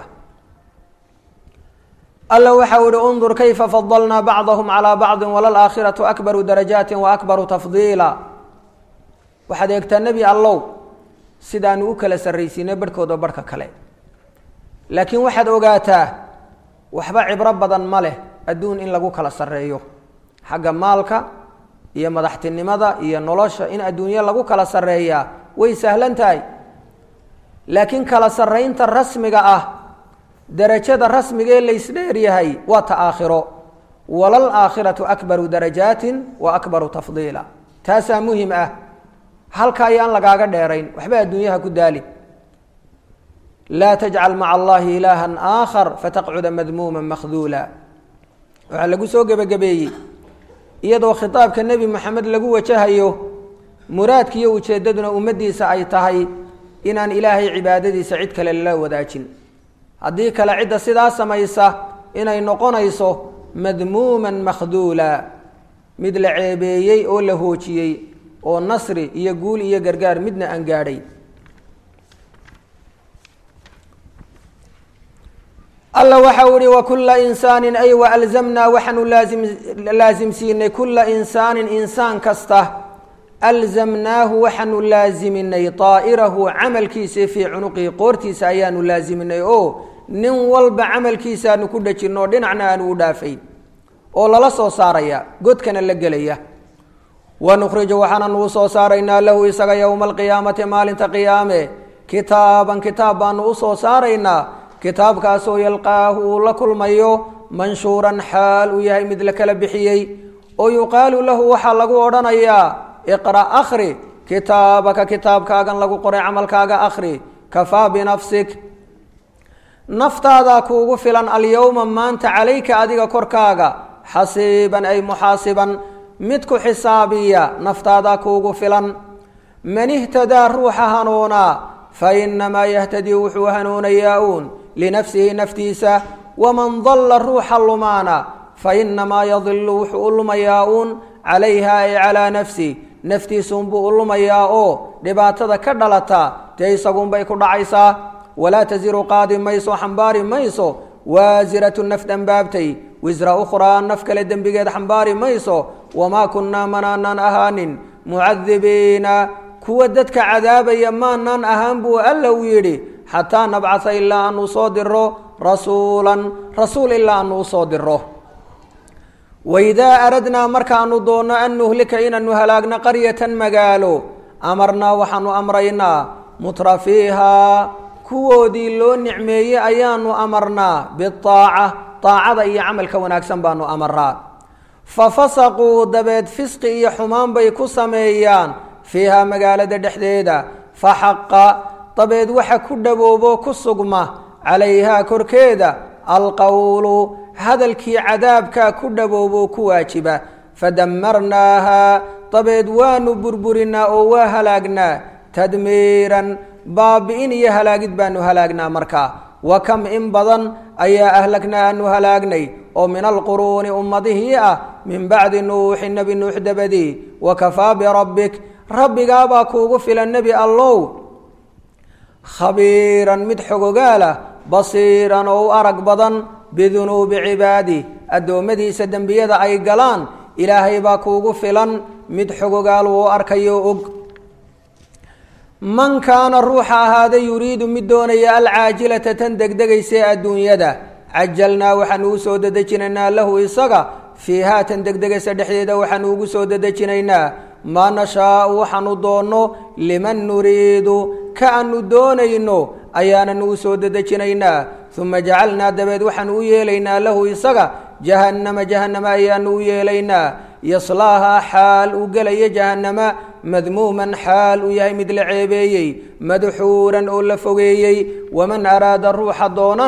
alla waxa u ihi undur kayfa fadalnaa bacdahum calaa bacdi walalaakhiratu akbaru darajaati wa akbaru tafdiila waxaad eegtaa nebi allow sidaanu u kala sarraysiinay barhkooda barhka kale laakiin waxaad ogaataa waxba cibro badan ma leh adduun in lagu kala sarreeyo xagga maalka iyo madaxtinimada iyo nolosha in adduunyo lagu kala sarreeyaa way sahlan tahay laakiin kala sarraynta rasmiga ah darajada rasmiga ee laysdheeryahay waa ta aakhiro walal aakhiratu akbaru darajaatin wa akbaru tafdiila taasaa muhim ah halka ayaan lagaaga dheerayn waxba adduunyaha ku daali laa tajcal maca allahi ilaahan aakhar fataqcuda madmuuma makhduula waxaa lagu soo gebagabeeyey iyadoo khitaabka nebi moxamed lagu wajahayo muraadkiiyo ujeeddaduna ummaddiisa ay tahay inaan ilaahay cibaadadiisa cid kale lala wadaajin haddii kale cidda sidaa samaysa inay noqonayso madmuuman makhduula mid la ceebeeyey oo la hoojiyey oo nasri iyo guul iyo gargaar midna aan gaadhay alla waxa u ihi wakula insaanin ay waalzamnaa waxaanu laazim laasimsiinay kula insaanin insaan kasta alzamnaahu waxaanu laaziminay daa'irahu camalkiisa fii cunuqihi qoortiisa ayaanu laaziminay oo nin walba camalkiisaanu ku dhajinno oo dhinacna aanu u dhaafayn oo lala soo saaraya godkana la gelaya wanukhriju waxaananu u soo saaraynaa lahu isaga yowma alqiyaamati maalinta qiyaame kitaaban kitaab baanu usoo saaraynaa kitaabkaasoo yalqaahu uu la kulmayo manshuuran xaal uu yahay mid la kala bixiyey oo yuqaalu lahu waxaa lagu odhanayaa iqra' akhri kitaabaka kitaabkaagan lagu qoray camalkaaga akhri kafaa binafsik naftaadaa kuugu filan alyowma maanta calayka adiga korkaaga xasiiban ay muxaasiban mid ku xisaabiya naftaadaa kuugu filan man ihtadaa ruuxa hanuunaa fa inamaa yahtadii wuxuu hanuunayaa uun linafsihi naftiisa waman dalla ruuxa lumaana fa inamaa yadilu wuxuu u lumayaa uun calayha ay calaa nafsi naftiisuunbuu u lumayaa oo dhibaatada ka dhalata dee isagunbay ku dhacaysaa walaa tasiru qaadi mayso xambaari mayso waasiratu naf dembaabtay wisra ukhraa naf kale dembigeed xambaari mayso wamaa kunnaa manaanaan ahaanin mucadibiina kuwa dadka cadaabaya maanaan ahaan buu alla u yidhi xataa nabcasa ilaa aanu soo diro rasuulan rasuul ilaa aanu usoo diro waidaa aradnaa markaanu doonno an nuhlika inaanu halaagno qaryatan magaalo amarnaa waxaanu amraynaa mutra fiihaa kuwoodii loo nicmeeyey ayaanu amarnaa biaaca aacada iyo camalka wanaagsan baanu amaraa fa fasaquu dabeed fisqi iyo xumaan bay ku sameeyaan fiihaa magaalada dhexdeeda fa xaqa dabeed waxa ku dhawoobo ku sugma calayhaa korkeeda alqowlu hadalkii cadaabkaa ku dhawoobo ku waajiba fadamarnaahaa dabeed waanu burburinaa oo waa halaagnaa tadmiiran baabi-in iyo halaagid baanu halaagnaa markaa wa kam in badan ayaa ahlagnaa aanu halaagnay oo min alquruuni ummadihii ah min bacdi nuuxi nebi nuux dabadii wa kafaa birabbik rabbigaabaa kuugu filan nebi allow khabiiran mid xogogaalah basiiran oo u arag badan bidunuubi cibaadi addoommadiisa dembiyada ay galaan ilaahay baa kuugu filan mid xogogaal uu arkayo og man kaana ruuxa ahaada yuriidu mid doonaya alcaajilata tan degdegaysae adduunyada cajalnaa waxaanu u soo dedejinaynaa lahu isaga fiihaa tan degdegaysa dhexdeeda waxaanu ugu soo dedejinaynaa maa nashaau waxaanu doonno liman nuriidu ka aanu doonayno ayaananu u soo dedejinaynaa uma jacalnaa dabeed waxaanu u yeelaynaa lahu isaga jahannama jahannama ayaanu u yeelaynaa yaslaahaa xaal uu gelaya jahannama madmuuman xaal uu yahay mid la ceebeeyey madxuuran oo la fogeeyey waman araada ruuxa doonana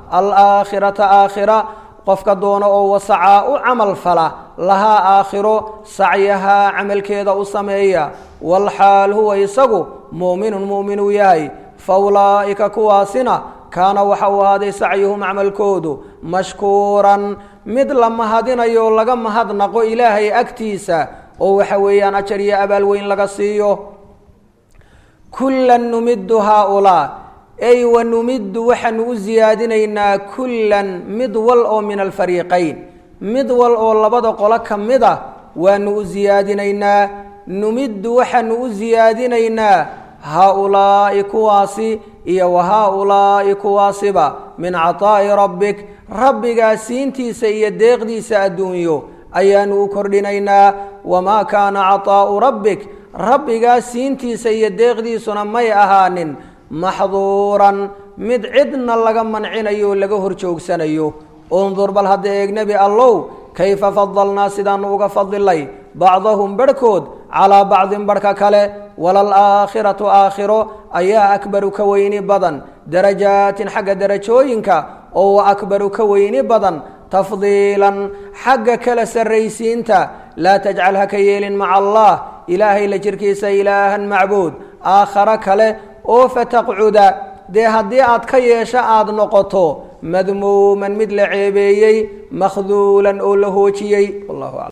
alaakhirata aakhira qofka doona oo wasacaa u camal fala lahaa aakhiro sacyahaa camalkeeda u sameeya walxaal huwa isagu muuminun muuminuu yahay fa ulaa'ika kuwaasina kaana waxa uu ahaaday sacyuhum camalkoodu mashkuuran mid la mahadinayo laga mahadnaqo ilaahay agtiisa oo waxa weeyaan ajar iyo abaal weyn laga siiyo kullan numiddu haaulaa ay wa numiddu waxaanu u siyaadinaynaa kullan mid wal oo min alfariiqayn mid wal oo labada qolo ka mid a waanu u siyaadinaynaa numiddu waxaanu u siyaadinaynaa haa-ulaa'i kuwaasi iyo wa haa-ulaa'i kuwaasiba min cataa'i rabbik rabbigaa siintiisa iyo deeqdiisa adduunyo ayaanu u kordhinaynaa wamaa kaana cataa'u rabbik rabbigaa siintiisa iyo deeqdiisuna may ahaanin maxduuran mid cidna laga mancinayo oo laga hor joogsanayo undur bal hadda eeg nebi allow kayfa fadalnaa sidaanu uga fadilay bacdahum barhkood calaa bacdin barhka kale walalaakhiratu aakhiro ayaa akbaru ka weyni badan darajaatin xagga darajooyinka oo wa akbaru ka weyni badan tafdiilan xagga kala sarraysiinta laa tajcal ha ka yeelin maca allah ilaahay la jirkiisa ilaahan macbuud aakharo kale oo fataqcuda dee haddii aad ka yeesho aada noqoto madmuuman mid la ceebeeyey makhduulan oo la hoojiyey wallahu aclam